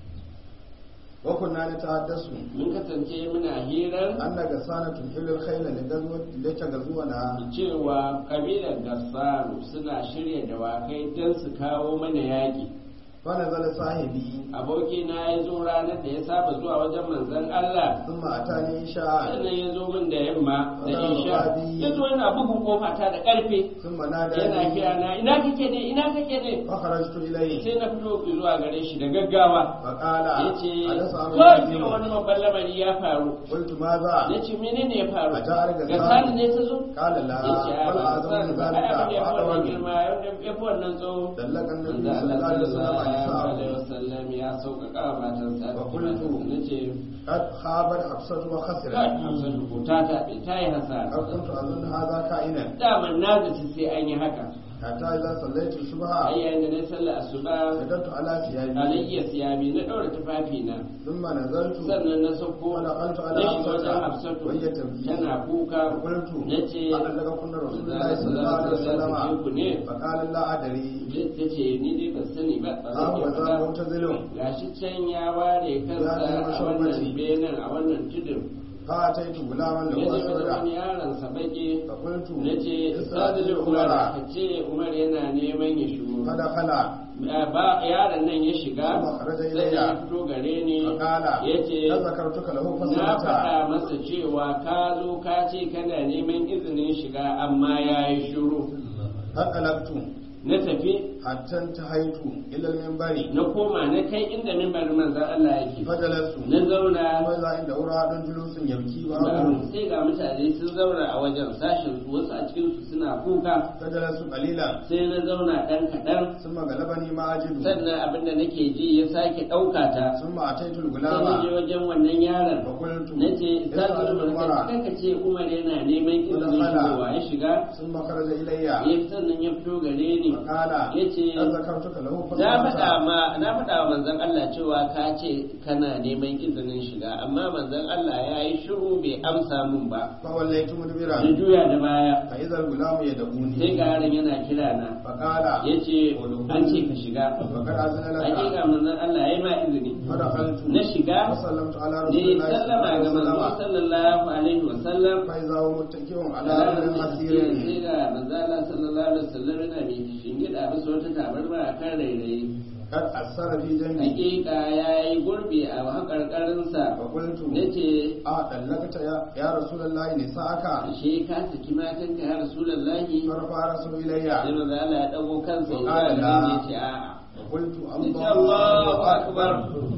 وكنا نتحدث mun kasance muna hirar أن غسانة تحيل الخيل لغزوة لتغزونا cewa kabilar gassaru suna shirya dawakai don su kawo mana yaƙi فنزل صاحبي abokina ya zo ranar da ya saba zuwa wajen manzon Allah ثم أتاني إشاء sannan ya zo min da yamma da Wannan isha babi. ya zo yana bugun kofa ta da ƙarfe ثم yana ناداني kira na ina kake ne ina kake ne فخرجت إليه sai na fito zuwa gare shi da gaggawa فقال ya ce حدث أمر kawai عظيم wani babban lamari ya faru قلت ماذا ya ce menene ya faru A jihar Gassani. ga sani ne ta zo قال لا ya ce a بل ba أعظم من sani ba ai abin ذلك da ya fi wannan وأطول girma ya fi wannan tsawo دلك النبي manzo صلى Allah الله عليه وسلم sallallahu sallallahu alaihi نساءه wasallam ya sauƙaƙa wa matansa Wa qultu. nace قد خابت حفصة وخسرت kai Hafsatu ko ta taɓe ta yi hasara قد كنت أظن هذا كائنا daman na zaci sai an yi haka حتى إذا صليت الصبح ai yayin da na sallar asuba سجدت على ثيابي alayya siyami na ɗaura tufafi na ثم نزلت sannan na sauko ودخلت na على shiga wajen حفصة hafsatu وهي تبكي tana kuka فقلت nace أبلغكن رسول الله صلى الله عليه وسلم ku ne فقال لا أدري ta ce ni dai ban sani ba ba zan أهو iya ذا faɗa معتزل gashi can ya ware kansa Ya a zama wannan shambaci. benin a wannan tudun فأتيت غلاما ya له je wajen أسرع wani yaronsa baki فقلت na ce استأذن sadalin umar عمر ka ce umar yana neman ya shigo فدخل ba yaron nan ya shiga Kuma kharaja sai ilayya. ya fito gare ni فقال ya ce هل ذكرتك له na فصلت faɗa masa cewa ka zo ka ce kana neman izinin shiga amma ya yi shiru فقلبت na tafi حتى انتهيت إلى المنبر na koma na kai inda mimbarin manzan Allah yake فجلست na zauna فإذا عنده رعد جلوس يبكي بعضهم sai ga mutane sun zauna a wajen sashen su wasu a cikin su suna kuka فجلست قليلا sai na zauna ɗan kaɗan ثم غلبني ما أجد sannan abin da nake ji ya sake ɗauka ta ثم أتيت sai na je الغلام wajen wannan yaron فقلت na ce اسأل sashen عمر kanka ce umar yana neman izinin Wadakhala. shigowa ya shiga ثم خرج إلي ya sannan ya fito gare ni فقال ya ce هل ذكرتك له na faɗa فصلت ma na faɗa wa manzon Allah cewa ka ce kana neman izinin shiga amma manzon Allah ya yi shiru bai amsa mun ba فوليت na مدبرا juya da baya فإذا الغلام sai يدعوني ga yaron yana kira na فقال ya ce an ce ka shiga فقد أذن hakika لك manzon Allah ya yi ma izini فدخلت na shiga وسلمت على رسول ne الله صلى الله sallama عليه ga manzo وسلم sallallahu alaihi wa sallam فإذا هو متكئ على sai أمر مسير ga manzo Allah sallallahu alaihi wa sallam yana mai shingida bisa wata tabarma a kan rairayi قد أثر في جنبي hakika ya yi gurbi a haƙarƙarinsa فقلت na ce أدلكت يا, يا رسول الله نساءك ashe ka saki matanka ya rasulallahi فرفع رسول إلي sai manzo Allah ya dago kansa ya Wa ga qala ya la. ce a'a فقلت Nace Allahu akbar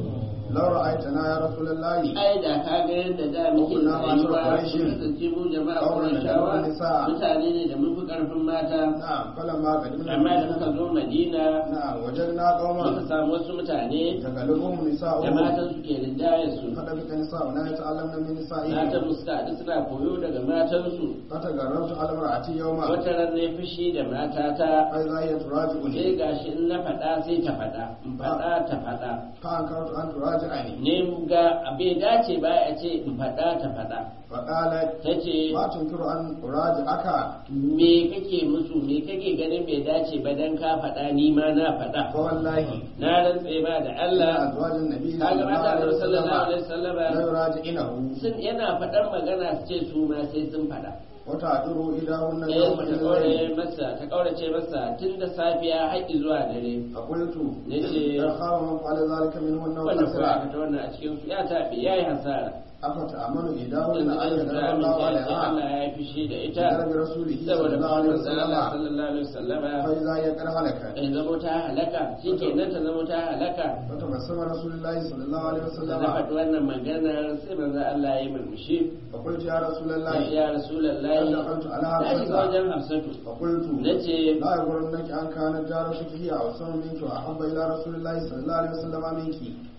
لو رأيتنا يا رسول الله ai da ka ga yadda da muke Kunna masu rayuwa Quraishin. mun kasance mu jama'a Qauman Qurayshawa da nisa. mutane ne da mun fi karfin mata نعم فلما قدمنا amma da muka zo Madina نعم وجدنا muka قوما samu wasu mutane تغلبهم da نساؤهم matan su ke rinjaye su فلبث نساؤنا يتعلمن من matan نسائهم musu ta suna koyo daga matan su فتغربت على امرأتي يوما wata ran ne fushi da matata فإذا هي sai تراجعني gashi in na faɗa sai ta faɗa in faɗa ta faɗa فأنكرت أن تراجعني ne ga bai dace ba a ce in faɗa ta faɗa فقالت ta ce ما تنكر أن أراجعك me kake musu me kake ganin bai dace ba dan ka faɗa ni ma na faɗa فوالله na rantse ba da إن Allah أزواج النبي صلى kaga الله mata عليه da sallallahu alaihi وسلم wasallam لا يراجعنه sun yana faɗar magana su ce su ma sai sun faɗa وتعذر إلهن ɗaya يوم ta الليل kaurace masa ta kaurace masa tun da safiya haƙi zuwa dare فقلت Nace- إن خاب من فعل ذلك منهن wanda kuma وخسر aka ta wannan a cikin su ya taɓe ya yi hasara أفتأمن إيداهن yanzu أن an يغضب ta الله amince da عليها Allah ya yi fushi da ita بسبب رسوله صلى saboda الله عليه manzon Allah وسلم sallallahu alaihi wasallama فإذا هي قد هلكت ya zamo ta halaka shi ke nan ta zamo ta halaka فتبسم رسول الله صلى الله عليه da na وسلم faɗi wannan maganar sai manzo Allah ya yi murmushi فقلت يا رسول ya الله ya rasulullahi قد دخلت على na shiga حفصة wajen Hafsatu فقلت nace لا يغرنك أن كانت جارتك هي أوسر منك وأحب إلى رسول الله صلى الله عليه وسلم منك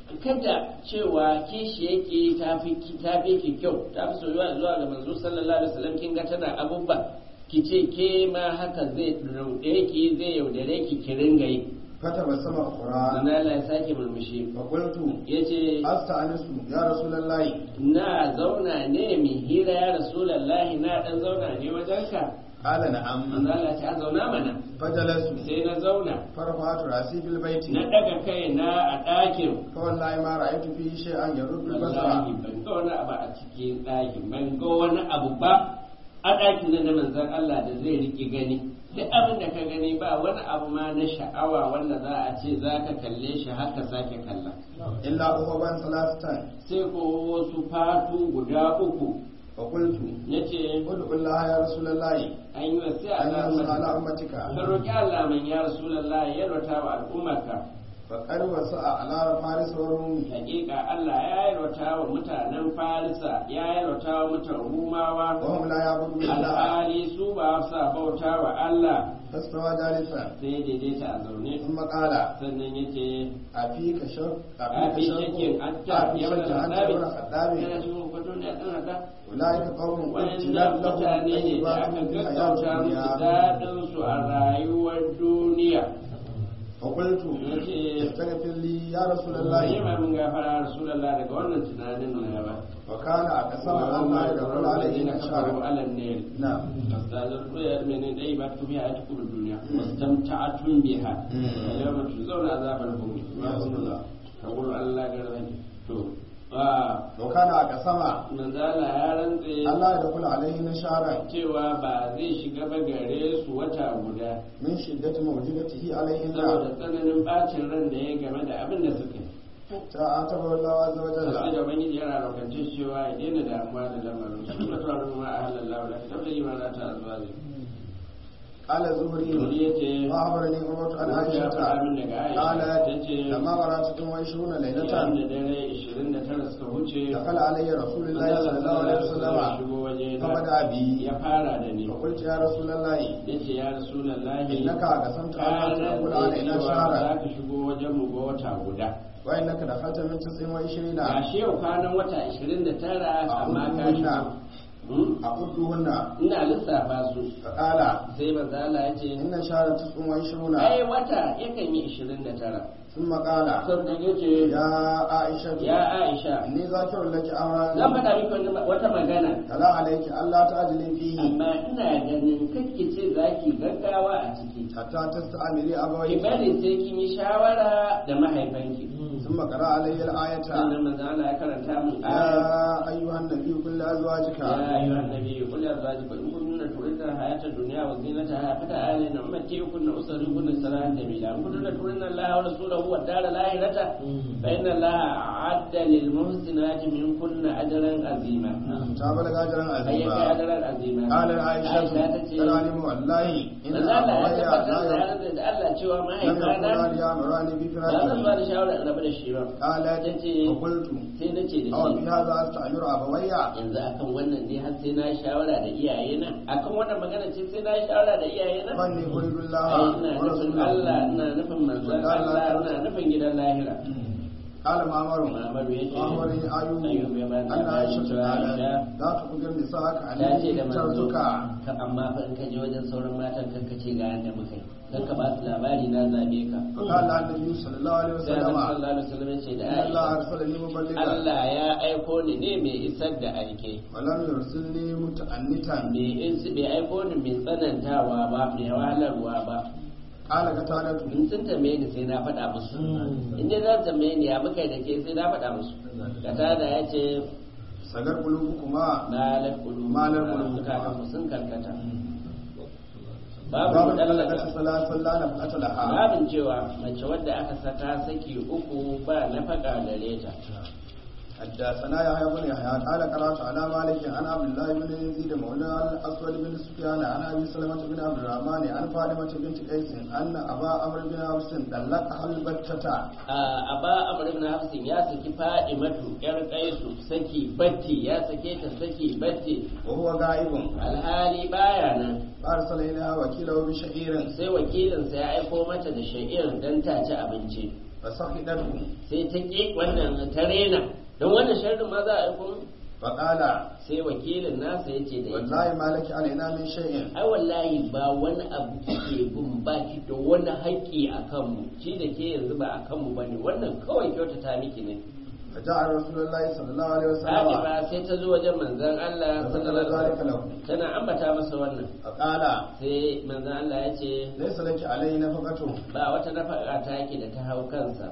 kada cewa kishi yake ta fi ta fi ki kyau ta fi soyuwa zuwa ga manzo sallallahu alaihi wasallam kin ga tana abubba ki ce ke ma haka zai raude ki zai yaudare ki ki ringa yi فتبسم أخرى sannan Allah ya sake murmushi فقلت yace أستأنس يا رسول الله na zauna ne mi hira ya rasulullahi na dan zauna ne wajenka قال manzo نعم Allah ya ce a zauna mana فجلست sai na zauna فرفعت رأسي في البيت na daga kai na a ɗakin فوالله ما رأيت فيه شيئا يرد البصر wallahi ban ga wani abu a cikin ɗakin ban ga wani abu ba a ɗakin nan na manzon Allah da zai riƙe gani duk abin da ka gani ba wani abu ma na sha'awa wanda za a ce za ka kalle shi haka sake kalla إلا أخوبا ثلاثة sai ko wasu fatu guda uku فقلت ya ce ادعو الله يا رسول الله an yi wasu أن ينصر على a أمتك ka roƙi Allah man ya Rasulallah ya rota wa al'ummarka فقد وسع على فارس وروم hakika Allah ya yarwata wa mutanen Farisa ya yarwata wa mutan Rumawa وهم لا يعبدون الله alhali su ba sa bauta wa Allah فاستوى جالسا sai ya daidaita a zaune ثم قال sannan ya ce أفيك شك a أفيك fi shakin شك an ta أفيك yawon شك أنت haɗabi ابن الخطاب yana cikin kwato ne a ɗan haɗa أولئك قوم wannan ابتلاء لهم mutane ne da طيبات aka في الحياة gaggauta musu الدنيا daɗinsu a rayuwar duniya فقلت yace استغفر لي يا رسول ne الله ma mun gafara Rasulallah daga wannan tunanin na ba وكان أقسم أن لا يدخل عليه شهر على النيل نعم استاذن من اي ما تبي حياتكم الدنيا واستمتعتم بها اليوم تجزون عذاب الهون تقول الله غير to وكان أقسم manzala ya rantse أن لا يدخل عليه شهرا cewa ba zai shiga ba gare su wata guda من شدة موجودته عليهن saboda tsananin bacin ran da ya game da abin da suka yi تعاتبه الله عز sai وجل da ubangiji yana raukance cewa ya daina damuwa da lamarin su kuma tuwa ma a halallahu da kitab da imana ta zuwa zai قال الزهري Wani ya ce وأخبرني عروة عن ya عائشة faɗa min daga Aisha قالت ta ce لما مرات وعشرون yayin ليلة da dare 29 suka wuce دخل علي رسول الله صلى الله عليه ya وسلم shigo waje na فبدأ بي ya fara da ni فقلت يا رسول الله ya ce ya rasulallahi إنك قسمت أن ka تدخل rantse علينا cewa شهرا za ka shigo wajen mu ga wata guda وإنك دخلت من تسع وعشرين ga shi yau kwanan wata 29 amma ka shigo Hmm? أعدهن ina lissafa su فقال sai manzala ya ce إن شهر تسع وعشرون ai wata yakan yi 29 ثم قال sannan ya ce يا عائشة ya aisha إني ذاكر لك zan أمرا faɗa miki wani- wata magana فلا عليك ألا تعجلي فيه amma ina ganin kakki ce za ki gaggawa a ciki حتى تستعملي ki أبويك bari sai kin yi shawara da mahaifanki ثم قرأ علي الآية sannan manzo Allah ya karanta min aya يا أيها النبي قل لأزواجك يا أيها النبي قل لأزواجك إن كن تردن الحياة الدنيا وزينتها فتعالين أمتعكن أسركن سراحا جميلا إن كن تردن الله ورسوله والدار الآخرة فإن الله أعد للمحسنات منكن أجرا عظيما تابلغ أجرا أيك عظيما أجرا عظيما قال عائشة تتي تراني والله إن manzo Allah ya أبوي tabbatar da لا ranar da Allah cewa لم mahaifana يكن يأمراني ba zan ba بفراقه da shawara in rabu da shi ba قالت tace فقلت sai na ce da أو shi في هذا أستأمر أبوي yanzu akan wannan ne har sai na yi shawara da iyayena akan wannan magana ce sai na yi shawara da iyayena فاني أريد ai الله ina nufin ورسوله Allah ina nufin manzon Allah ina nufin gidan lahira قال معمر Muhammadu ya ce وأخبرني أيوب Ayyub ya bani أن labari عائشة cewa قالت Aisha لا تخبر نساءك ta ce أني da manzo اخترتك ka amma fa in ka je wajen sauran matan kan ka ce ga yanda muka yi kan ka ba su labari na zabe ka فقال النبي صلى الله عليه sai Annabi وسلم sallallahu alaihi wasallam ya ce da إن الله Aisha أرسلني مبلغا Allah ya aiko ni ne mai isar da aike ولم يرسلني متأنتا bai is- bai aiko ni mai tsanantawa ba mai wahalarwa ba قال قتادة in sun tambaye ni sai na faɗa musu in dai za su tambaye ni ya muka yi da ke sai na faɗa musu kata da ya ce sagar قلوبكما malar kulu Malar kulu. zukatan mu sun karkata باب babu طلقة mudallaka ثلاث لا نفقة لها babin cewa mace wadda aka saka saki uku ba nafaka gare ta حدثنا يحيى بن يحيى قال قرات على مالك عن عبد الله بن يزيد مولى الاسود بن سفيان عن ابي سلمة بن عبد الرحمن عن فاطمة بنت قيس ان ابا عمرو بن حفص طلقها البتة a ba amr ibn hafsin ya saki fadimatu yar kaisu saki batti ya sake ta saki batti وهو غائب alhali baya nan فارسل اليها وكيله بشعير sai wakilinsa ya aiko mata da sha'ir don ta ci abinci فسخطته sai ta ƙi wannan ta rena don wannan sharrin ma za a aiko min? فقال sai wakilin nasa ya ce da ita والله ما لك علينا من شيء ai wallahi ba wani abu kike bin ba ki da wani haƙƙi a kanmu shi da ke yanzu ba a kanmu ba ne wannan kawai kyautata miki ne فجاء رسول الله صلى الله عليه وسلم Fatima sai ta zo wajen manzon Allah فذكر sallallahu alaihi ذلك wasallam له tana ambata masa wannan فقال sai manzon Allah ya ce ليس لك علي نفقة ba wata nafaka ta yake da ta hau kansa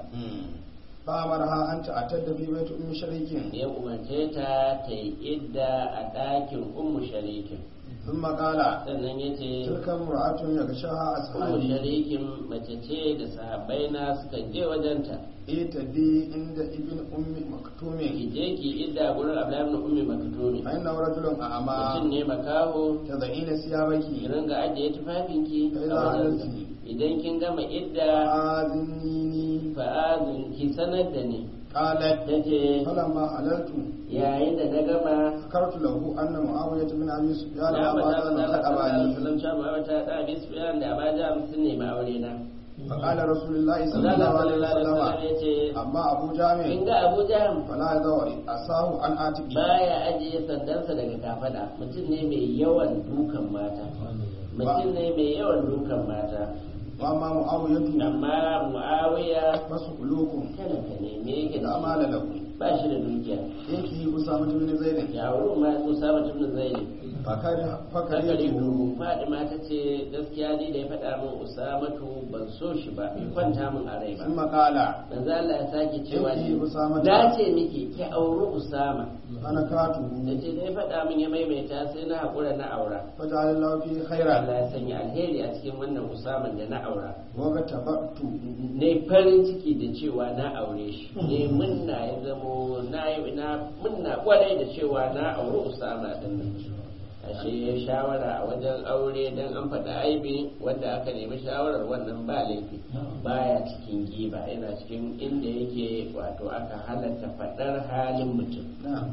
فأمرها أن تعتد في بيت أم شريك ya umarce ta ta yi idda a ɗakin ummu sharikin ثم قال sannan ya ce تلك امرأة يغشاها ummu أصحابي sharikin mace ce da sahabbai na suka je wajenta ائتدي عند ابن أم مكتوم ki je ki idda gurin Abdullahi ibn ummi maktumi فإنه رجل mutum أعمى ne makaho تضعين ki ثيابك ringa ajiye tufafinki Kai a za a wajensa. rantsi. idan kin gama idda آذنيني fa'azin ki sanar da ni قالت ta ce فلما حللت yayin da na gama ذكرت له أن معاوية بن أبي سفيان na وأبا faɗa جهل masa قد أباني salam cewa ba ta da bi su da abaja sun nemi aure na فقال رسول الله صلى Allah الله عليه sallallahu alaihi وسلم wasallam ya ce أما أبو in جامع ga Abu Jahm فلا يدور أساه عن عاتقه baya ajiye sandansa daga kafada mutum ne mai yawan dukan mata mutum ne mai yawan dukan mata وأما معاوية amma Muawiya فسلوكم talaka ne me yake لا da مال له ba shi da dukiya ينكي أسامة بن زيد ya wurin ma Usama ibn Zaid فكره Fakari فكرهته Fadima ta ce gaskiya ni da ya faɗa min Usamatu ban so shi ba bai kwanta min a rai ba ثم قال manzo Allah ya sake cewa Yanki Usama na ce miki ki auri Usama أنا كاته da ce da ya faɗa min ya maimaita sai na haƙura na aura فجعل الله فيه خيرا Allah ya sanya alheri a cikin wannan Usaman da na aura وكتبت ne farin ciki da cewa na aure shi ne munna ya zamo na yi na munna kwarai da cewa na auri Usama din nan ashe ya shawara a wajen aure dan an faɗa aibi wanda aka nemi shawarar wannan ba laifi baya cikin giba yana cikin inda yake wato aka halatta faɗar halin mutum نعم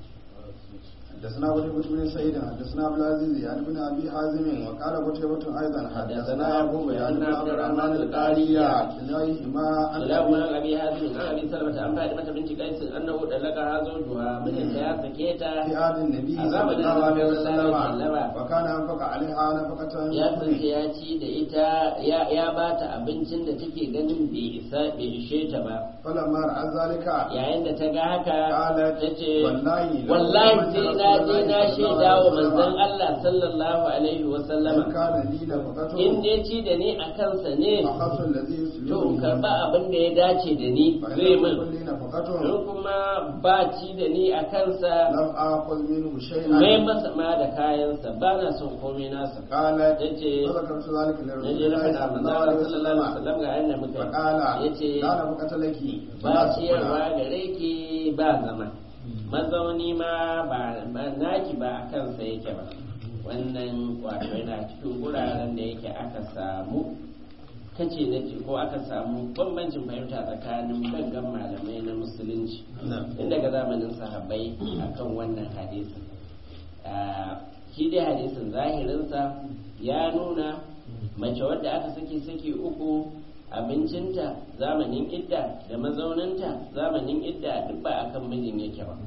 حدثنا قتيبة بن سعيد حدثنا عبد العزيز يعني بن ابي حازم وقال قتيبة ايضا حدثنا يعقوب يعني بن عبد الرحمن القارية كلاهما عن Ilahu ابي an abi hazin an abi salmata an faɗi mata binci kaisin annahu dalaka hazo juha mijinta ya sake ta في آل النبي a صلى zamanin الله عليه Annabi sallallahu alaihi وسلم wasallam. وكان انفق عليها نفقة ya kasance ya ci da ita ya ya bata abincin da take ganin bai isa bai ishe ta ba فلما رأى ذلك yayin da ta ga haka قالت ta ce والله لو wallahi كنت sai رسول na je الله na صلى الله shaida wa manzon عليه وسلم Allah sallallahu alaihi wa إن sallama كان لي نفقة in dai ci da ni a kansa ne أخذ الذي to in يسلمني karba abin da ya dace da ni فإن zai لم min يكن لي نفقة in kuma ba ci da ni a kansa لم آخذ منه mai شيئا masa ma da kayansa ba na son komai nasa قالت ta ce فذكرت ذلك na لرسول je na الله faɗa صلى manzo الله Allah عليه sallallahu alaihi وسلم wasallam ga yanda muka فقال ya ce لا نفقة لك ba ciyarwa gare ki ba zama mazauni ma ba ba- naki ba a kansa yake ba wannan wato yana cikin wuraren da yake aka samu kace na ce ko aka samu bambancin fahimta tsakanin gangan malamai na musulunci tun daga zamanin sahabbai akan wannan hadisin Ah, shi dai hadisin zahirinsa ya nuna mace wadda aka saki saki uku abincinta zamanin idda da mazauninta zamanin idda duk ba akan mijin yake ba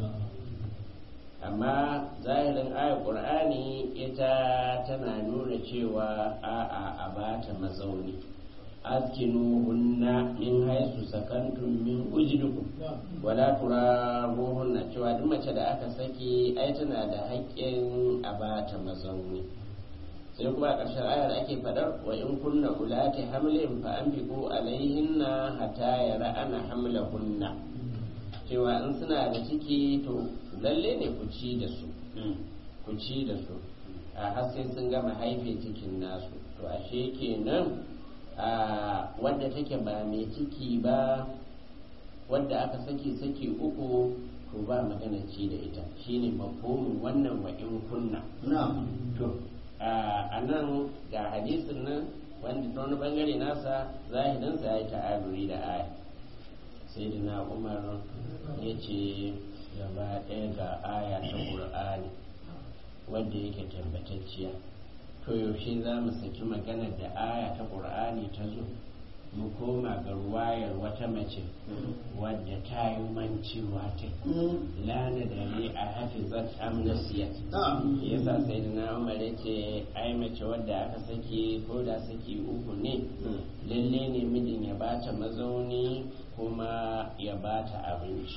amma zahirin ayar qur'ani ita tana nuna cewa a'a a bata mazauni askinuhunna min haisu sakantum min ujdukum wala turaruhunna cewa duk mace da aka saki ai tana da haƙƙin a bata mazauni sai kuma a ƙarshen ayar ake faɗar wa in kunna ulati hamlin fa anfiqu alaihinna hatta yara'ana hamlahunna cewa in suna da ciki to lalle ne ku ci da su ku ci da su a har sai sun gama haife cikin nasu to ashe kenan a wadda take ba mai ciki ba wadda aka saki saki uku to ba magana ci da ita shine mafhumin wannan wa in kunna نعم to a nan ga hadisin nan wanda ta wani bangare nasa zahirinsa ya yi ta'aruri da aya sai da na umar ya ce gaba ɗaya ga aya ta ƙur'ani wadda yake tabbatacciya to yaushe za mu saki maganar da aya ta ƙur'ani ta zo mu koma ga ruwayar wata mace wadda ta yi mancewa ta lana da ne a hafizat amnasiyat نعم yasa sai da na umar ya ce ai mace wadda aka saki ko da saki uku ne lalle ne mijin ya bata mazauni kuma ya bata abinci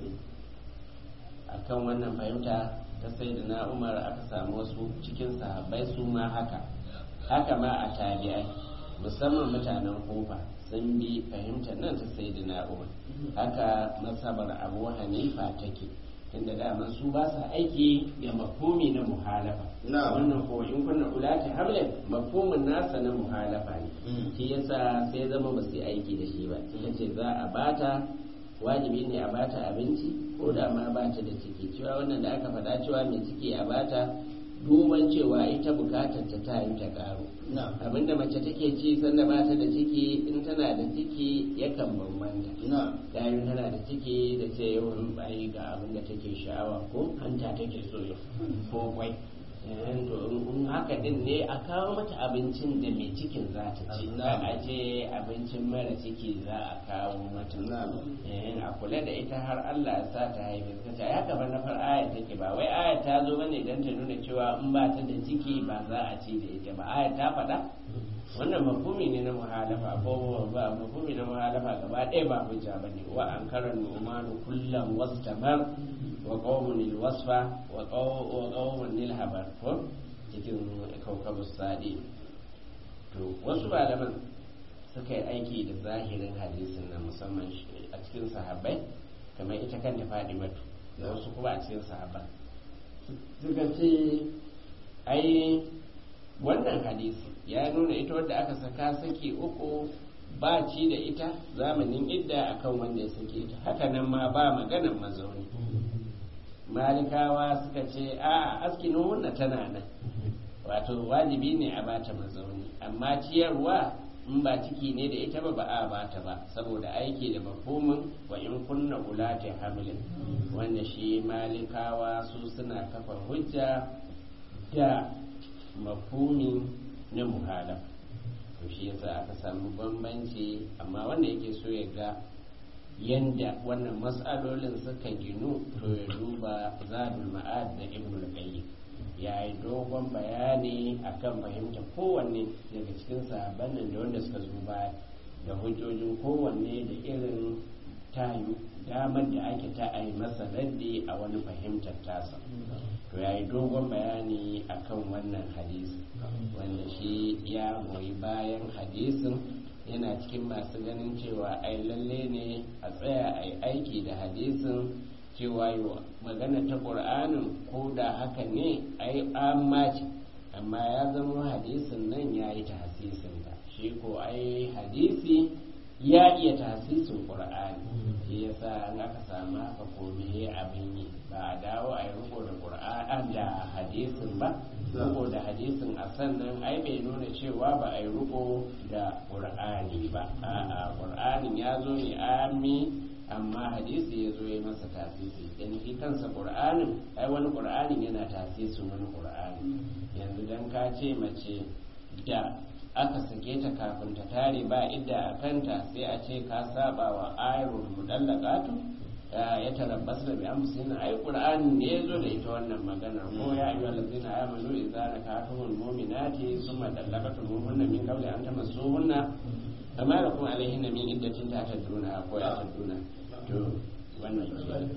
akan wannan fahimta ta sai da na umar aka samu wasu cikin sahabbai su ma haka haka ma a tabi'ai musamman mutanen kofa sun bi fahimtar nan ta sai da na umar haka masabar abu hanifa take tunda daman su ba sa aiki da mafhumi na muhalafa Na'am. wannan ko in kunna ulati hamlin mafhumin nasa na muhalafa ne Mm. shi yasa sai zama ba su yi aiki da shi ba suka ce za a bata wajibi ne a bata abinci ko da ma bata da ciki cewa wannan da aka faɗa cewa mai ciki a bata duban cewa ita bukatar ta ta yi ta karu na'am abinda mace take ci sanda ba ta da ciki in tana da ciki yakan bambanta na'am yayin tana da ciki da ce yawan bayi ga abin da take sha'awa ko hanta take so yau ko kwai Eh, to in haka din ne a kawo mata abincin da mai cikin za ta ci za a ce abincin mara ciki za a kawo mata Na'am. Eh, a kula da ita har Allah ya sa ta haife ta ce ya gaba na far aya take ba wai aya ta zo bane dan ta nuna cewa in ba ta da ciki ba za a ci da ita ba aya ta faɗa wannan mafhumi ne na muhalafa ko ba mafhumi na muhalafa gaba ɗaya ba hujja bane wa an karan umanu kullam wastamar wa qawmun lil wasfa wa qaw- wa qawmun lil habar ko cikin kaukabus sadi to wasu malaman suka yi aiki da zahirin hadisin na musamman shi- a cikin sahabbai kamar ita kanta fadimatu da wasu kuma a cikin sahabban suka ce ai wannan hadisi ya nuna ita wadda aka saka saki uku ba ci da ita zamanin idda akan wanda ya sake ta haka nan ma ba maganan mazauni malikawa suka ce a askinu hunna tana nan wato wajibi ne a bata mazauni amma ciyarwa in ba ciki ne da ita ba ba a bata ba saboda aiki da mafhumin wa in kunna ulati hamlin wanda shi malikawa su suna kafa hujja da mafhumin na muhalaf to shi yasa aka samu bambanci amma wanda yake so ya ga yanda wannan matsalolin suka ginu to ya duba zadul ma'ad da ibnul qayyim ya yi dogon bayani akan fahimta kowanne daga cikin sahabban nan da wanda suka zo baya da hujjojin kowanne da irin tayu damar da ake ta a yi masa raddi a wani fahimtar tasa to ya yi dogon bayani akan wannan hadisi wanda shi ya goyi bayan hadisin yana cikin masu ganin cewa ai lalle ne a tsaya a yi aiki da hadisin cewa yi magana ta ƙur'anin ko da haka ne ai amma ce amma ya zama hadisin nan ya yi tahsisin ta shi ko ai hadisi ya iya tahsisin ƙur'ani shi yasa in aka samu haka komai abin yi ba a dawo a yi riko da ƙur'ani da hadisin ba riko da hadisin a sannan ai bai nuna cewa ba a yi riko da ƙur'ani ba a'a ƙur'anin ya zo ne ami amma hadisi ya zo ya masa tasisi dan shi kansa qur'anin ai wani qur'anin yana tasisin wani qur'ani yanzu dan ka ce mace da aka sake ta kafin ta tare ba idda a kanta sai a ce ka saba wa ayarul mudallaqatu ya tarabbas da bi amsin ai qur'ani ne ya zo da ita wannan magana ko ya ayyuhal ladzina amanu idza nakatumul mu'minati thumma dallaqatumuhunna min qabli an tamassuhunna amma da kuma alaihin min iddatin ta tadruna ko ya tadruna to wannan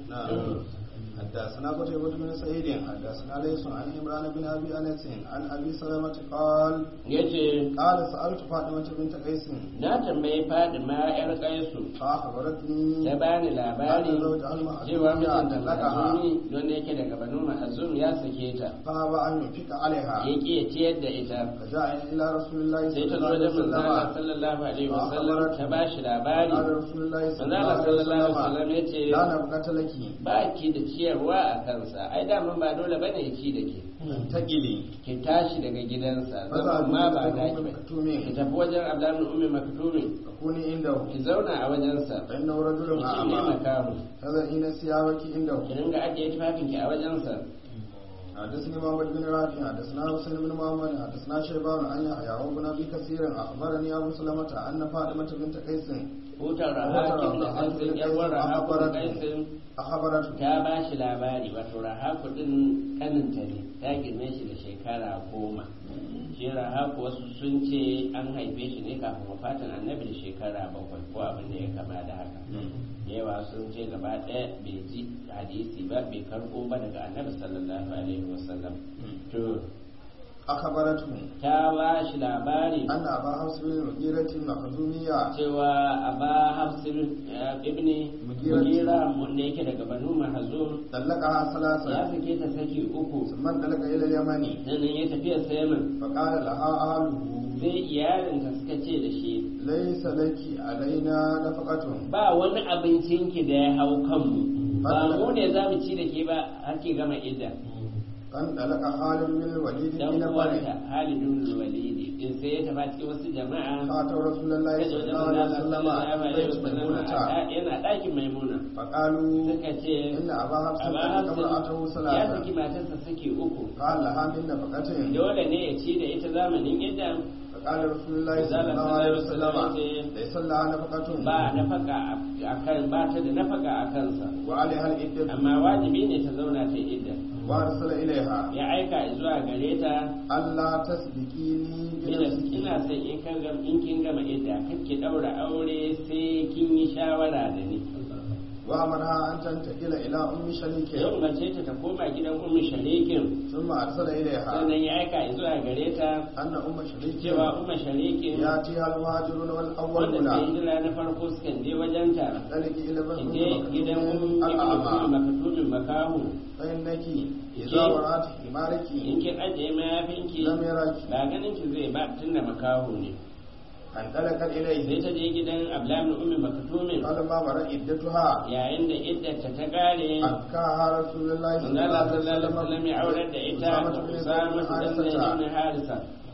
ke حدثنا قتيبة بن سعيد حدثنا ليس عن عمران بن ابي انس عن ابي سلمة قال yace قال سألت فاطمة بنت قيس na tambayi Fadima yar Kaisu فأخبرتني ta bani labari أن زوجها المحزون cewa mijinta طلقها Mahazumi don yake daga Banu Mahazum ya sake ta فأبى أن ينفق عليها ya ƙi ya ciyar da ita فجاء إلى رسول الله sai صلى ta الله zo عليه da manzala وسلم sallallahu alaihi wasallam ta ba shi labari قال رسول الله صلى الله manzala عليه sallallahu alaihi وسلم wasallam ya ce لا نبقة لك ba ki da ciyarwa a kansa ai daman ba dole bane ya ci da ke تقلي ki tashi daga gidansa Maza zaman ma ba abin da da kuma ki maktumin. ki tafi wajen Abdullahi ummi maktumin تكوني عنده ki zauna a wajensa فإنه رجل ki ne أعمى makamu تضعين ثيابك عنده ki dinga ajiye tufafinki a wajensa حدثني محمد بن رافع حدثنا حسين بن محمد حدثنا شيبان عن يحيى وابن ابي كثير اخبرني ابو سلمة ان فاطمة بنت قيس hutar rahakin da kaisin yarwar rahakun kaisin اخبرته ta ba shi labari wato rahaku din kaninta ne ta girme shi da shekara goma shi rahaku wasu sun ce an haife shi ne kafin wafatin annabi da shekara bakwai ko abin da ya kama da haka yawa sun ce gaba ɗaya bai ji hadisi ba bai karɓo ba daga annabi sallallahu alaihi wasallam to اخبرته ta ba shi labari ان ابا حفص بن المغيرة المخزومية cewa aba hafsin ibni Mugira. mugira wanda yake daga banu mahazum طلقها ya ثلاثة sake ta saki uku ثم انطلق الى اليمن sannan ya tafiya sayamin فقال لها اهله sai iyalinta suka ce da shi ليس لك علينا نفقة ba wani abincinki da ya hau kanmu ba mu ne za mu ci da ke ba har ki gama idda kan dalaka halin min walid dan bin bani uwanta Halidun Walidi in sai ya tafi cikin wasu jama'a fa ta rasulullahi kaje wajen sallallahu alaihi Allah wasallam sallallahu alaihi bait wasallam maimunata yana ɗakin Maimuna fa qalu suka ce inna aba hafsa Aba kamar atahu Hafsin ya salata saki matarsa saki uku qala ha min nafaqatin dole ne ya ci da ita zamanin yadda فقال رسول الله صلى Manzala الله عليه sallallahu وسلم alaihi wasallam ليس لها نفقة ba nafaka a kan ba ta da nafaka a kansa وعليها العدة amma wajibi ne ta zauna ta idda وأرسل إليها ya aika zuwa gare ta ألا تسبقيني ina بنفسك ina son in kan gam in kin gama idda kake daura aure sai kin yi shawara da ni وأمرها أن تنتقل إلى أم شريك yau mace ta ta koma gidan ummu sharikin ثم أرسل إليها sannan ya aika zuwa gare ta أن أم شريك cewa ummu sharikin يأتيها المهاجرون wanda والأولون suke hijira na farko sukan je wajenta ذلك إلى ki je gidan من ummu الأعمى makatumin makahu فإنك إذا Ke- ورأت حمارك in kin ajiye mayafinki لم يرك ba ganin ki zai ba tunda makaho ne انطلقت sai إليه ta je gidan ablamin ummi makatumin فلما مر عدتها yayin da iddata ta kare أبكاها رسول الله manzo Allah sallallahu alaihi wasallam ya aurar da ita da Usama dan Zaid ibn Harisa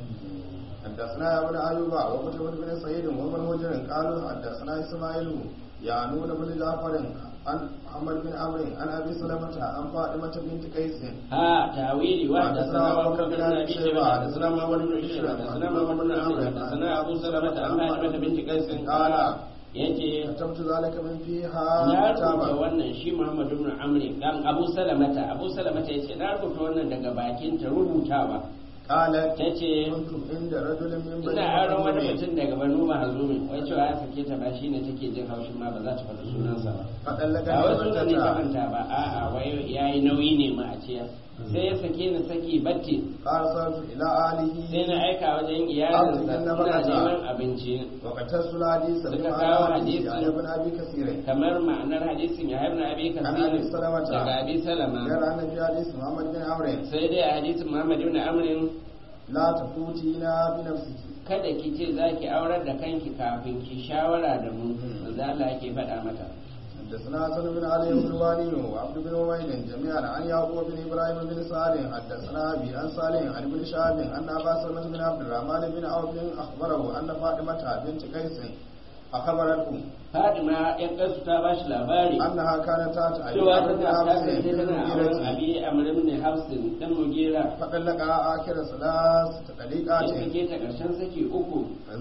حدثنا يا ابن ايوب وقتيبة بن سعيد وابن هجر قالوا حدثنا اسماعيل يعنون بن جعفر عن محمد بن عمرو عن ابي سلمة عن فاطمة بنت قيس ها تاويلي واحد حدثنا سنا أبو أبو بكر بكر بن بن أبي أبي شيبة، شيبة حدثنا حدثنا محمد بن عيسى حدثنا محمد بن عمرو حدثنا أبو سلمة عن فاطمة بنت قيس قال yace كتبت ذلك من فيها na rubuta كتابا wannan shi Muhammad ibn Amr dan Abu Salamata Abu Salamata yace na rubuta wannan daga bakin ta rubutawa قالت tace كنت عند رجل من بني ina aron wani مخزوم mutum daga Banu Mahzumi wai cewa ya sake ta ba shine take jin haushin ma ba za ta faɗi sunansa ba فطلقني ba wai sunan ne ta وزوجتها manta ba a'a wai yayi nauyi ne ma a ce sai ya sake ni saki batti فارسلت الى اهله sai na aika wajen iyalinsa Arzikin na ina bukata. neman abinci وقتص الحديث Suka بما kawo حديث hadisi. عن ابن ابي كثير kamar ma'anar hadisin ya haifna abi An kasir Abi Salamata. daga abi salama غير ان في حديث محمد بن عمرو sai dai a hadisin muhammad ibn amrin لا تفوتينا بنفسك kada ki ce za ki aurar da kanki kafin ki shawara da mu manzo Allah yake faɗa mata حدثنا حسن بن علي بن الواني وعبد بن عبيد جميعا عن يعقوب بن ابراهيم بن سعد حدثنا ابي عن صالح عن ابن شهاب ان ابا سلمة بن عبد الرحمن بن عوف اخبره ان فاطمه بنت قيس اخبرته Fatima yan kansu ta ba shi labari انها كانت تاتي ابي cewa بن ta حفص kasance بن tana auren المغيرة abi amr ibn hafsin dan mugira فطلقها اخر ثلاث ya تطليقات sake ta karshen saki uku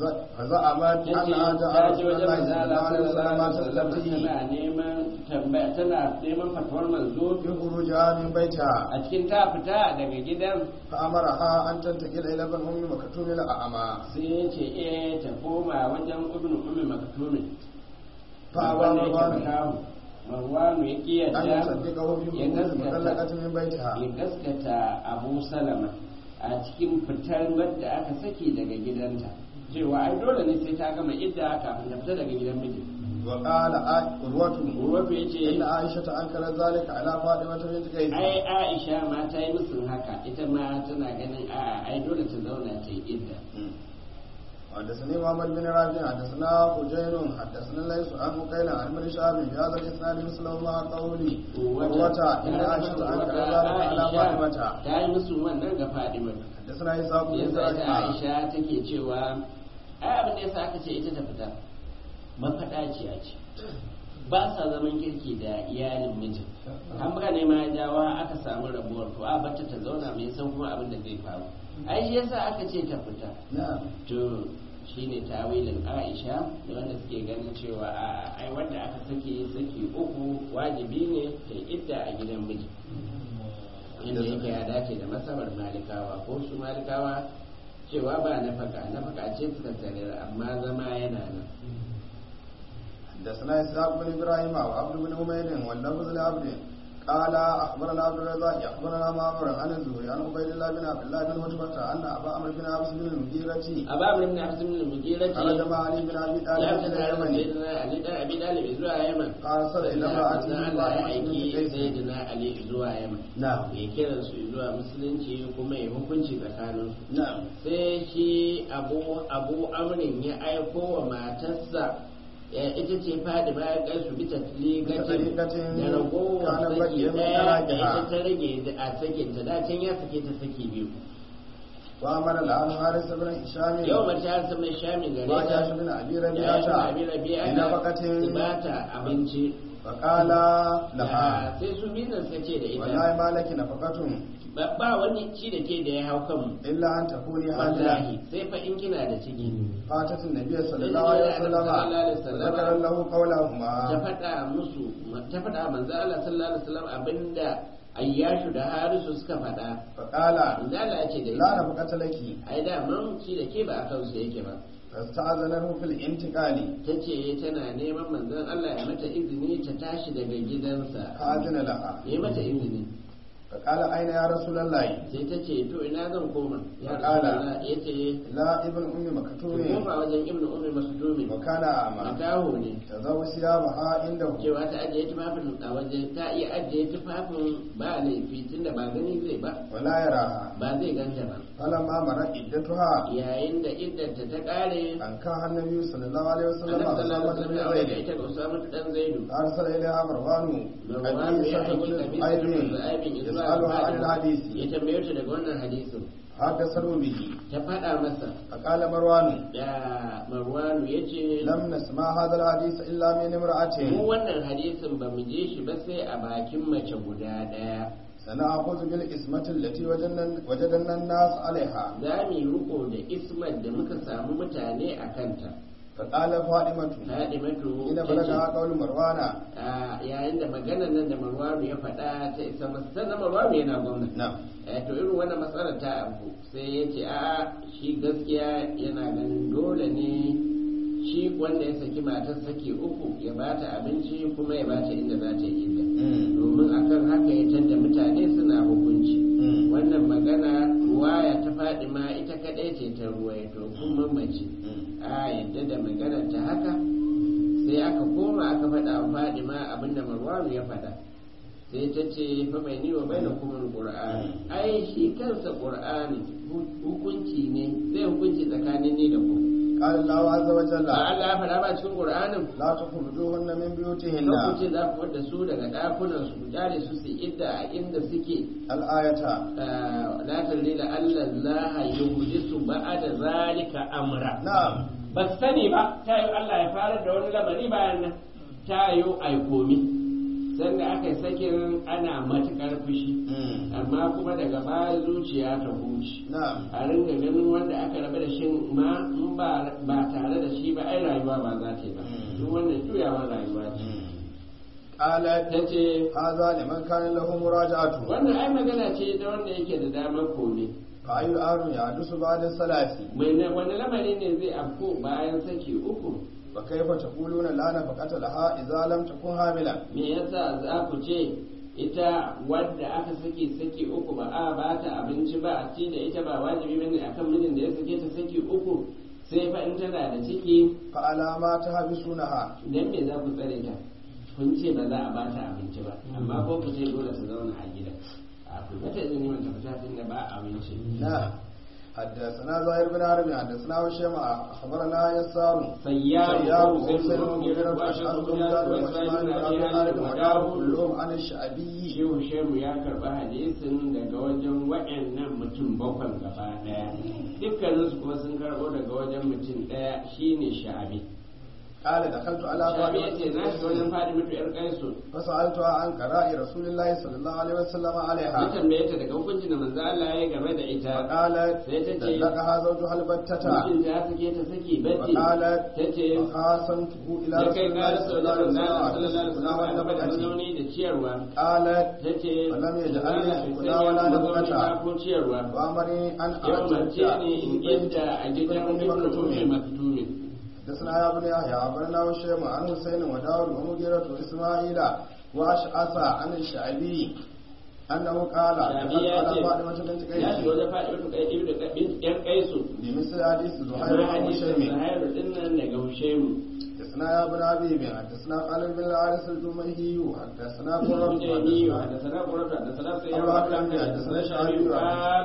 فزعمت yace انها ta جاء je رسول wajen الله manzo صلى Allah الله عليه sallallahu alaihi وسلم wasallam تستفتيه tana neman tambaya tana neman fatuwar manzo بخروجها من بيتها a cikin ta fita daga gidan فأمرها أن تنتقل إلى ابن أم مكتوم الأعمى sai ya ce eh ta koma wajen ibnu ummi maktumin فأبى wanda yake مروان makamu marwanu ya أن kiyarda يصدقه في ya خروج gaskata المطلقة من بيتها ya gaskata abu salama a cikin fitar wadda aka saki daga gidanta cewa ai dole ne sai ta gama idda kafin ta fita daga gidan miji وقال آ- قروة urwatu ya ce إن عائشة أنكر ذلك على فاطمة بنت قيس ai aisha ma ta yi musun haka ita ma tana ganin a ai dole ta zauna ta yi idda حدثني محمد بن رافع حدثنا حجين حدثنا ليس عن مقيل عن ابن شهاب بهذا الاسناد مثله ما قولي قروة إن عائشة أنكر ذلك على فاطمة ta yi musun wannan ga fadima حدثنا إسحاق بن yasa ita إبراهيم aisha take cewa ai abin da yasa aka ce ita ta fita mafaɗaciya ce ba sa zaman kirki da iyalin mijin an buga ne ma jawa aka samu rabuwar to a bata ta zauna mai san kuma abin da zai faru ai shi yasa aka ce ta fita نعم to shine tawilin Aisha da wanda suke ganin cewa a ai wanda aka sake saki uku wajibi ne ta idda a gidan miji inda yake ya dace da masabar malikawa ko su malikawa cewa ba nafaka nafaka ce suka sanar amma zama yana nan حدثنا اسحاق بن ابراهيم وعبد بن حميد واللفظ لعبد قال اخبرنا عبد الرزاق اخبرنا معمر عن الزهري عن عبيد الله بن عبد الله بن عتبة ان ابا عمرو بن عبس بن المغيرة aba amr ibn abd ibn al-mughira خرج مع علي بن ابي ya طالب fita الى tare da اليمن sayyidina ali dan abi dalib zuwa yaman فارسل الى امراته sannan Allah ya فاطمة بنت aiki قيس sayyidina ali zuwa yaman نعم ya kiran su zuwa musulunci kuma ya hukunci tsakanin su نعم sai shi abu abu amrin ya aiko wa matarsa ita ce fadi bayan kansu bisa ligatin Ligatin da ragowar kana saki baƙi min ɗaya da talaqiha. ita ta rage a sakin ta da can ya sake ta saki biyu وأمر العام حارس بن هشام yau mace har sun mai shami gare وجاش ta بن أبي ya yi ربيعة abi rabi'a بنفقة su ba ta abinci فقال لها Da sai su biyu nan suka ce da ita والله ما لك نفقة ba ba wani ci da ke da ya hau kanmu إلا أن تكوني wallahi حاملا sai fa in kina da ciki فاتت النبي صلى الله عليه وسلم وذكر له ta قولهما faɗa musu ta faɗa manzo Allah sallallahu alaihi wasallam abinda ayyashu da harisu suka faɗa فقال manzo Allah ya ce da لا ita نفقة لك ai da man ci da ke ba akan su yake ba فاستأذنه في الانتقال ta ce tana neman manzon Allah ya mata izini ta tashi daga gidansa فأذن لها ya mata izini فقال أين يا رسول الله sai ta ce to ina zan koma ya Faƙala. rasulullah ya ce لا ابن أم ki مكتوم koma wajen ibnu ummi masdumi وكان أعمى makaho ne تذو ثيابها عنده cewa ta ajiye tufafin a waje ta iya ajiye tufafin ba laifi tunda ba gani zai ba ولا يراها ba zai ganta ba فلما مرت عدتها yayin da iddanta ta kare أنكاها النبي صلى الله عليه وسلم annabi sallallahu أسامة alaihi بن wasallam ya زيد ita ga Usama dan Zaidu أرسل إليها مروان Marwan ya قبيصة aiki بن kabisa bin زهير Zu'aibin zuwa يسألها عن ya الحديث tambaye ta daga wannan hadisin حدثوا به ta faɗa masa فقال مروان da Marwanu yace لم نسمع هذا الحديث إلا من mu امرأة wannan hadisin ba mu je shi ba sai a bakin mace guda ɗaya سنأخذ بالإسمة التي وجدنا, وجدنا الناس عليها za mu yi riko da ismar da muka samu mutane a kanta فقال فاطمة Fadimatu إن ta ce, بلغها قول مروان a yayin da maganar nan da Marwanu ya faɗa ta isa masa sannan Marwanu yana gwamna نعم Eh, to irin wannan matsalar ta abu sai ya ce a shi gaskiya yana ganin dole ne shi wanda ya saki matar saki uku ya bata abinci kuma ya bata inda za ta yi inda domin akan haka ya tadda mutane suna hukunci wannan magana ruwaya ta faɗi ma ita kaɗai ce ta ruwaito kuma mace a yadda da maganar ta haka sai aka koma aka faɗa wa faɗi ma abinda marwaru ya faɗa sai ta ce fa mai ni wa bai da kuma qur'ani ai shi kansa qur'ani hukunci ne zai hukunci tsakanin ni da ku قال الله عز وجل ba Allah ya faɗa ba cikin qur'anin لا تخرجوهن من بيوتهن lokacin za ku wadda su daga ɗakunan su ku kyale su su idda a inda suke الآية la tallila Allah la yuhdisu ba'da zalika amra نعم ba su sani ba ta yi Allah ya fara da wani lamari bayan nan ta yi aikomi sanda aka yi sakin ana matuƙar fushi amma kuma daga baya zuciya ta huce نعم a ringa ganin wanda aka rabu da shi ma in ba ba tare da shi ba ai rayuwa ba za ta yi ba Mm. duk wannan juyawar rayuwa ce قالت ta ce هذا لمن كان له مراجعته wannan ai magana ce ta wanda yake da damar kome فأي الأمر يحدث بعد الصلاة mai na- wani lamari ne zai afko bayan saki uku وكيف تقولون لا نفقة لها إذا لم تكن حاملا me yasa za ku ce ita wadda aka saki saki uku ba a ba ta abinci ba a ci da ita ba wajibi bane akan mijin da ya sake ta saki uku sai fa in tana da ciki فعلى ما تحبسونها dan me za ku tsare ta kun ce ba za a ba ta abinci ba amma ko ku ce dole su zauna a gida a ku mata izini mata fita tun da ba abinci نعم حدثنا زهير بن حرب حدثنا هشام أخبرنا يسار سيار سيار وسلم وسلم بن بن وأشهر أشهر بن بن زاد زاد وإسماعيل وإسماعيل بن بن أبي أبي طالب طالب وداود كلهم عن الشعبي shehu shehu ya karba hadisin daga wajen waɗannan mutum bakwai gaba ɗaya dukkaninsu kuma sun karɓo daga wajen mutum ɗaya shine sha'abi قال دخلت على sha'abi ya ce na shiga wajen فاطمة fadi mutu yar kaisu فسألتها عن قراء رسول الله صلى الله عليه وسلم ya عليها tambaye ta daga hukuncin da manzo Allah ya yi game da ita فقالت sai ta ce طلقها زوجها البتة mijin ta sake ta saki bacci وقالت ta ce فخاصمته إلى ya رسول kai الله ƙara صلى sau الله da عليه manzo Allah وسلم sallallahu alaihi wasallam عليه da وسلم mazauni da ciyarwa قالت ta ce ولم يجعل لي Allah bai سكنا sanya ولا mazauni نفقة. ba ko ciyarwa وأمرني أن ya أعتد umarce ni in في بيت idda a gidan ابن ibnu ummi مكتوم maktumin حدثنا يا ابن يحيى أخبرنا وشيم عن حسين وداود ومغيرة وإسماعيل وأشعث عن الشعبي أنه قال Shabi دخلت ya على ce فاطمة بنت ya shiga قيس wajen faɗi wata kai ibi da bin ƴar kaisu بمثل حديث زهير amma بن hadisin هشيم Zuhairu din nan daga Hushaimu حدثنا يا ابن حبيب حدثنا خالد بن الحارث الجمهي حدثنا قرة Hujaini wa da sana Qurata da sana sai ya Allah rabu ya da da da sana sana Shabi Shabi wa- qal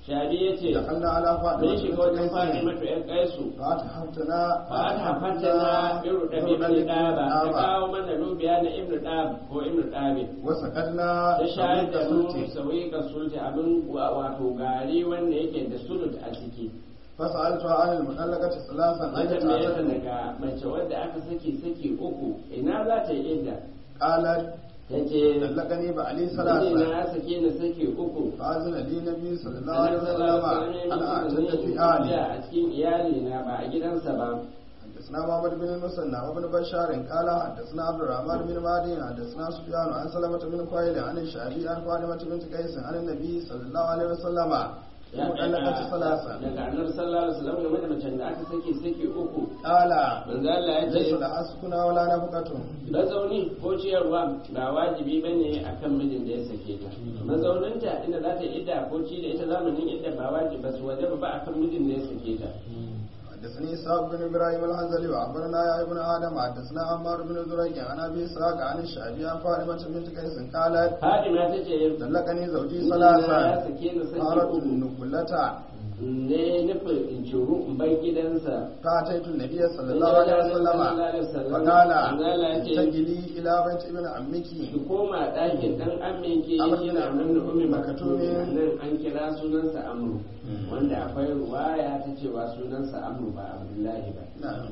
shabi ya ce دخلنا على mun فاطمة shiga بنت wajen قيس fatima to ƴan kaisu فأتحفتنا ba a hafanta na irin da ibn daba ta kawo mana lubiya na ibn dab ko ibn dabi وسقدنا ta shayar da mu سلطة sauyi ka sulti abin wa- wato gari wanda yake da sulut a ciki فسألتها عن المطلقة ثلاثا na أين tambaye ta تعتد daga mace wadda aka saki saki uku ina za ta yi idda قالت ta ce طلقني بعلي Miji ثلاثا na ya sake ni saki uku فأذن لي النبي صلى الله عليه وسلم أن أعتد في a أهلي cikin iyali na ba a gidansa ba حدثنا محمد بن المثنى وابن بشار قال حدثنا عبد الرحمن بن مهدي حدثنا سفيان عن سلمة بن قيل عن الشعبي عن فاطمة بنت قيس عن النبي صلى الله عليه وسلم ya مطلقة ثلاثا daga annabi sallallahu alaihi wasallam game da macen da aka saki saki uku قال manzo Allah ya ليس ce لها سكنى ولا نفقة mazauni ko ciyarwa ba wajibi bane akan mijin da ya sake ta mazauninta inda za ta yi idda ko ci da ita zamanin idda ba wajibi ba su wajaba ba akan mijin da ya sake ta حدثني إسحاق بن إبراهيم الحنزلي وأخبرنا يا ابن آدم حدثنا عمار بن زريق عن أبي إسحاق عن الشعبي عن فاطمة بنت قيس قالت Fadima ta ce طلقني زوجي mijina ya ثلاثا sake ni saki قالت uku النقلة ne nufin in ciru in bar gidansa فأتيت النبي صلى الله عليه وسلم فقال تجلي إلى بيت ابن عمك ki koma ɗakin ɗan aminki Amr shi bin na nan da umi makatumi Makatumi. nan an kira sunansa amru Mm. wanda akwai ruwaya ta cewa sunansa amru ba abdullahi ba نعم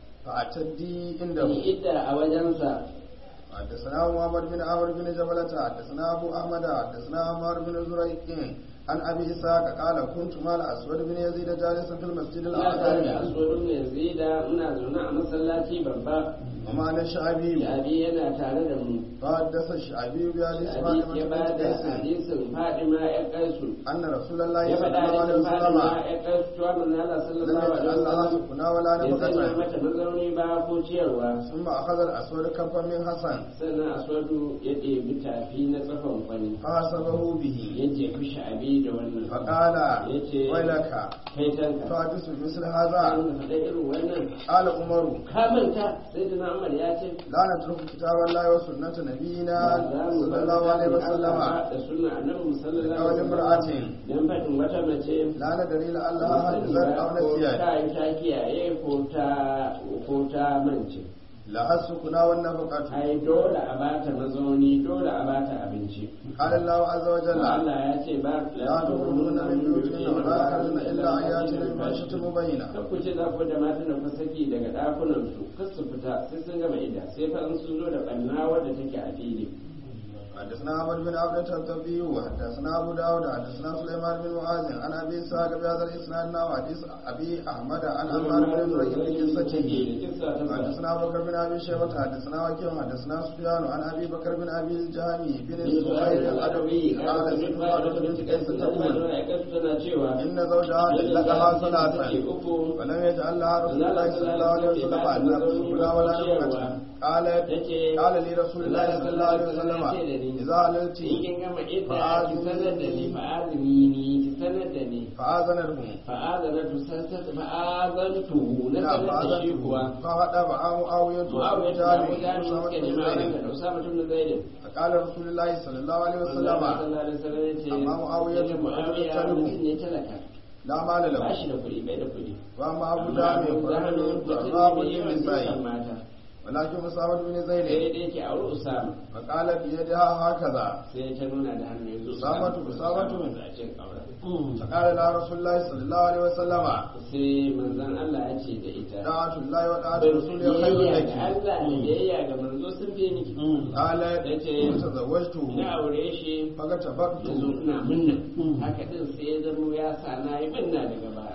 فأتدي عنده ni idda a wajensa حدثنا محمد بن عمرو بن جبلة حدثنا أبو أحمد حدثنا عمار بن زريق عن أبي إسحاق قال كنت مع الأسود بن يزيد جالسا في المسجد ya tare da الأعظم asodin yazida muna zaune a masallaci babba ومعنا الشعبي abi yana tare da mu فحدث الشعبي بحديث abi فاطمة ya ba بنت da قيس hadisin fadima ya kaisu أن رسول الله ya صلى faɗa الله عليه hadisin fadima وسلم ya kaisu cewa manzo Allah لم sallallahu alaihi يجعل لها wasallam سكنا ولا bai sanya نفقة mata mazauni ba ko ciyarwa ثم أخذ الأسود كفا من حسن sannan aswadu ya ɗebi tafi na tsafan kwani فحسبه به ya jefi sha'abi da wannan فقال yace ويلك kai tanka تحدث مثل an هذا faɗa irin wannan قال عمر ka manta sai da Umar ya ce لا نترك كتاب الله وسنة نبينا za mu صلى bar الله عليه Allah وسلم da sunna annabi sallallahu لقول alaihi wasallam امرأة dan faɗin wata mace لا ندري لعلها حدثت أو ko نسيت ta yi ta kiyaye ko ta ko ta mance لها السكنى والنفقة ai dole a bata mazauni dole a bata abinci قال الله عز وجل Allah ya ce ba لا تخرجون من بيوتهن ولا يخرجن إلا أن يأتين بفاحشة مبينة kan ku ce za ku da matan da ku saki daga ɗakunan su kar su fita sai sun gama ida sai fa in sun zo da ɓanna wadda take a fili حدثنا عمر بن عبد الطبي وحدثنا ابو داود حدثنا سليمان بن معاذ عن ابي اسحاق بهذا الاسناد وحديث ابي احمد عن عمار بن زريق بقصته حدثنا ابو بكر بن ابي شيبه حدثنا وكيع حدثنا سفيان عن ابي بكر بن ابي الجهمي بن الزبير الادوي قال سمعت فاطمه بنت قيس تقول tana cewa ان زوجها طلقها ثلاثا uku ولم يجعل لها رسول الله صلى الله عليه وسلم ان تدخل ولا نفقه قالت قال لي رسول الله صلى الله عليه وسلم اذا عللت in kin gama idda ki sanar da ni fa'azini ni ki sanar da ni فآذنه fa'azanatu sansata fa'azantu na نعم sanar da shi kuwa فهذا معاوية Muawiya ta وجامع samu jami'in suka nema وسامة ranka da Usama tun da Zaid فقال رسول الله صلى الله عليه Allah وسلم sallallahu alaihi wasallam yace Amma Muawiya yace Muawiya ta rubu. mutum ne talaka لا مال ba له shi da kuɗi bai da kuɗi وأما أبو Amma جامع Abu فرجل Jahl mutum ضراب ne mai yawan dukan للنساء mata ولكن أسامة بن sai زيد da yake aure Usama فقال بيدها هكذا sai ta nuna da hannu yanzu Usamatu, Usamatu. a cikin aure فقال لها رسول الله صلى الله عليه وسلم sai manzon Allah ya ce da ita طاعة الله وطاعة رسوله خير biyayya لك ga Allah da biyayya ga manzo sun fi miki قالت Yace, فتزوجته na aure shi فكتبت yanzu ina munna haka din sai ya zamo ya sa na yi munna daga baya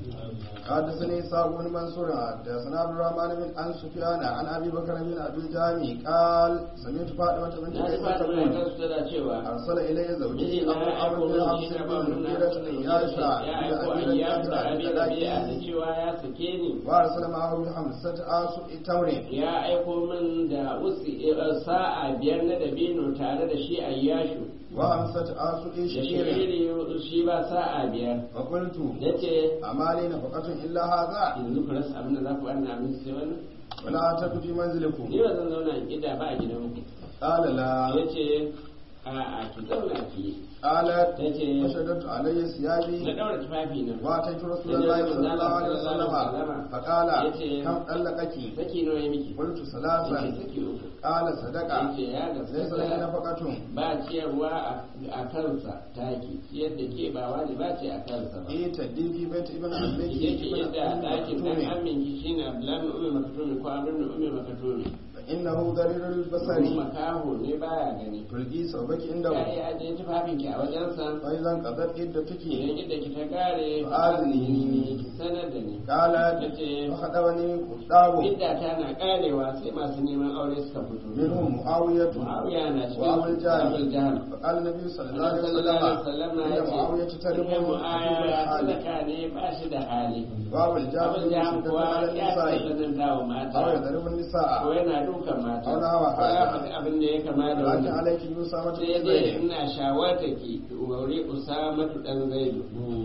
حدثني إسحاق بن منصور حدثنا عبد الرحمن بن عن سفيان عن أبي بكر بن أبي الجامي قال سمعت فاطمة بنت na ji قيس fata mai تقول kansu tana cewa أرسل إلي miji زوجي na أبو ya aiko عمرو بن min shi حفص na ba بن mun na مغيرة بن ياشع ya إلى aiko أمير ayyamu da abi المؤمنين rabi'a da بن cewa ya sake ni وأرسل معه بخمسة آسو تمر ya aiko min da usi sa'a biyar na dabino tare da shi ayyashu وخمسة آسو da شعير shiri shi ba sa'a biyar فقلت yace أما لي نفقة إلا هذا yanzu ku rasa abin da za ku wannan abin sai wannan ولا أتت في منزلكم ni ba zan zauna in gida ba a gidan ku قال لا ya ce a a ki zauna ki قالت tace فشددت علي na ثيابي daura tufafi na واتيت رسول الله صلى الله عليه وسلم فقال كم طلقك saki nawa ya miki قلت yace ثلاثا saki uku قال صدق yace ya ليس لك gaskata نفقة ba ciyarwa a- a kansa taki ciyar da ke ba wani ba ce a kansa ba إيه تدي في بيت ابن عمك yake ابن yadda a ɗakin ɗan مكتوم amin ki shine abdullahi bin umar makatumi ko abin da umar makatumi فإنه ضرير kuma البصر makaho ne baya gani تلقي ثوبك ya عنده yi ajiye tufafin ki a wajensa فإذا انقضت عدتك idan yadda ki ta kare Fa'azini. ki sanar da ni قالت yace فخطبني قطاب idda ta na karewa sai masu neman aure suka fito منهم معاوية Muawiya na cikin وأبو Abul الجهل Jahl فقال النبي صلى الله عليه Annabi sallallahu alaihi وسلم wasallam إن ya ce معاوية تربه "Ita Muawiya الحال talaka ne ba shi da hali وأبو Abul الجهل Jahl يشدد kuwa على ya النساء tsananta wa mata أو يضرب ko النساء yana dukan mata Auna hawa ko ya haka. faɗi abin da ya kama da لكن wannan عليك أسامة sai بن dai زيد ina shawarta ki wuri Usamatu dan Zaidu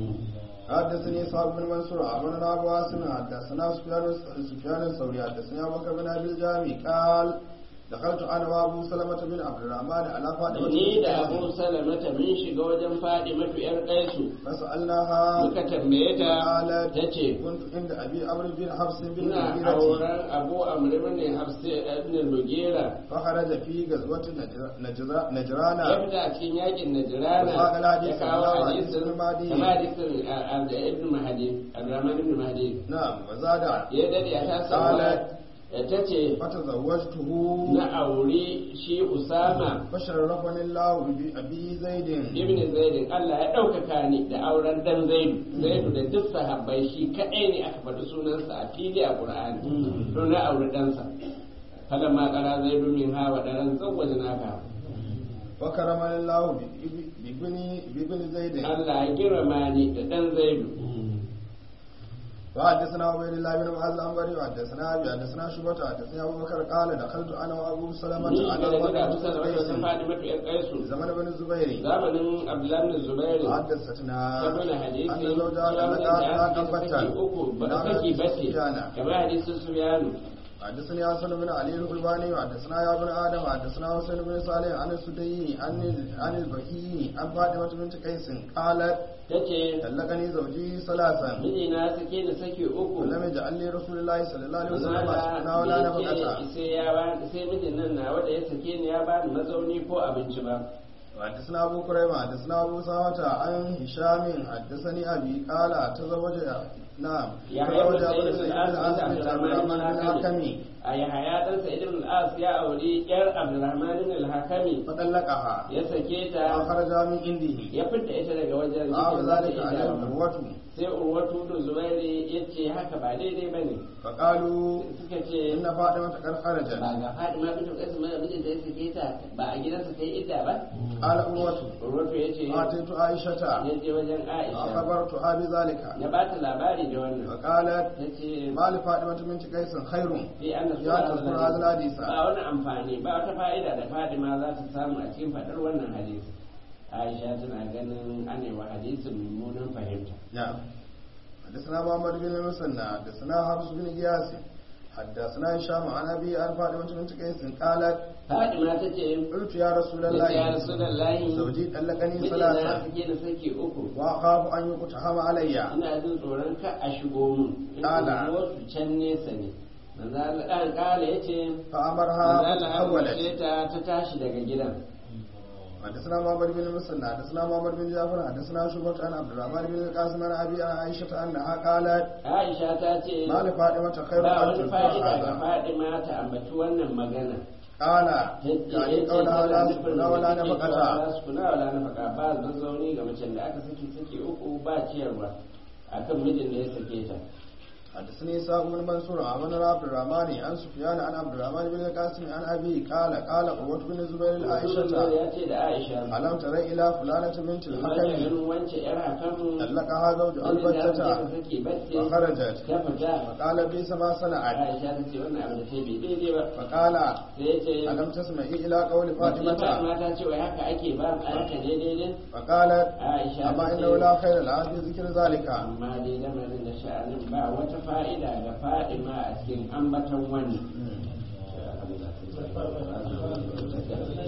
حدثني إسحاق بن منصور أخبرنا أبو عاصم حدثنا سفيان سفيان الثوري حدثني أبو بكر بن أبي الجامي قال دخلت أنا وأبو سلمة بن عبد الرحمن على فاطمة ni da بنت Abu Salamata mun shiga wajen Fadimatu yar Kaisu فسألناها muka tambaye ta قالت tace كنت عند أبي عمرو بن حفص بن ina المغيرة auren Abu Amr ibn Hafs ibn Mugira فخرج في غزوة نجر- نجر- نجران ya fita a cikin yakin Najrana Wa qala hadith ya kawo Abdullah hadisin ibn Mahdi. kama hadisin a- a- ibn Mahdi Abdurrahman ibn Mahdi نعم وزاد ya dade a ta Qalat. ta ce فتزوجته na auri shi Usama فشرفني الله بأبي زيد ibn Zaid Allah ya ɗaukaka ni da auren dan Zaidu Zaidu da duk sahabbai shi kaɗai ne aka faɗi sunansa a fili a Qur'ani to na auri ɗansa kada ma ƙara Zaidu min hawa ɗaran zawwaje naka وكرمني الله بإب- بابن بابن زيد Allah ya girma ni da ɗan Zaidu وحدثنا عبيد الله بن معاذ الأنبري وحدثنا أبي حدثنا شعبة حدثنا أبو بكر قال دخلت أنا وأبو سلمة ni على da daga فاطمة Abu بن Salama wajen قيس Fatima ƴar Qaisu زمن بن الزبير zamanin Abdullah bin Zubair حدثتنا saboda hadisi أن زوجها ya لقد da أتى aka saki uku ba saki bace kamar hadisin Sufyanu حدثني حسن بن علي القلباني وحدثنا يا ابن ادم وحدثنا حسين بن صالح عن السدي عن عن البكي عن فاطمه بنت قيس قالت tace طلقني زوجي ثلاثا mijina sake ni sake uku ولم يجعل لي رسول الله صلى الله عليه وسلم Zala سكنا ولا bai نفقة ce sai ya ba sai mijin nan na wanda ya sake ni ya bani mazauni ko abinci ba وحدثنا ابو كريمه حدثنا ابو سامه عن هشام حدثني ابي قال تزوج نعم ya تزوج haifu ابو sai سعيد ibn بن al-as العاص da بن عبد الرحمن بن الحكمي a yahaya dan sa ibn al-as ya auri yar abdurrahman bin al-hakami فطلقها ya sake ta فخرج من عنده ya fidda ita daga wajen قال cikin ذلك da عليه ita عروه sai urwatu da zubairi ya ce haka ba daidai ba ne فقالوا suka ce إن فاطمة قد خرجت ba ga fadima bin kasu mai mijin da ya sake ta ba a gidansa ta yi idda ba قال عروة urwatu ya ce أتيت عائشة ya je wajen aisha فأخبرتها بذلك ya ba ta labari da wannan فقالت ta ce ما لفاطمة بنت قيس خير fi an da يا تذكر هذا الحديث ba wani amfani ba wata fa'ida da fadima za ta samu a cikin faɗar wannan hadisi aisha tana ganin anewa hadisin mummunan fahimta نعم حدثنا محمد بن المثنى حدثنا حفص بن غياث حدثنا هشام عن أبي عن فاطمة بنت قيس قالت fadima ta ce قلت يا رسول ya الله rasulallahi زوجي طلقني mijina ثلاثة suke da sake uku وأخاف أن يقتحم علي ina jin tsoron ka a shigo mun Kala. wasu can nesa ne manzo Allah dan kala yace فأمرها manzo Allah فتحولت ya ta ta tashi daga gidan حدثنا محمد بن المثنى حدثنا محمد بن جعفر حدثنا شعبة عن عبد الرحمن بن القاسم عن أبي عن عائشة أنها قالت Aisha ta ce ما لفاطمة خير ba أن wani تذكر fa'ida ga هذا Fadima ta ambaci wannan magana قال yadda يعني ya ce قولها لا tana سكن nufin ولا da take cewa نفقة la sukuna wala nafaka ba zazzauni ga macen da aka saki saki uku ba ciyarwa akan mijin da ya sake ta حدثني إسحاق بن منصور عن عبد الرحمن عن سفيان عن عبد الرحمن بن القاسم عن أبي قال قال قوة بن الزبير Rasulullah لعائشة ya ce da Aisha ألم تر إلى فلانة بنت Kamar da الحكم ganin wance yar hakan طلقها زوج wani da ta البتة sake bacci فخرجت ta fita فقال بئس ما صنعت Aisha ta ce wannan abu da ta bai daidai ba فقال sai ya ce ألم تسمعي إلى قول Fatima فاطمة ta ce wai haka ake ba a haka ne daidai فقالت Aisha أما ta إنه ce لا خير لها في ذكر ذلك amma dai lamarin da sha'anin ba wata fa'ida ga Fadima a cikin ambaton wannan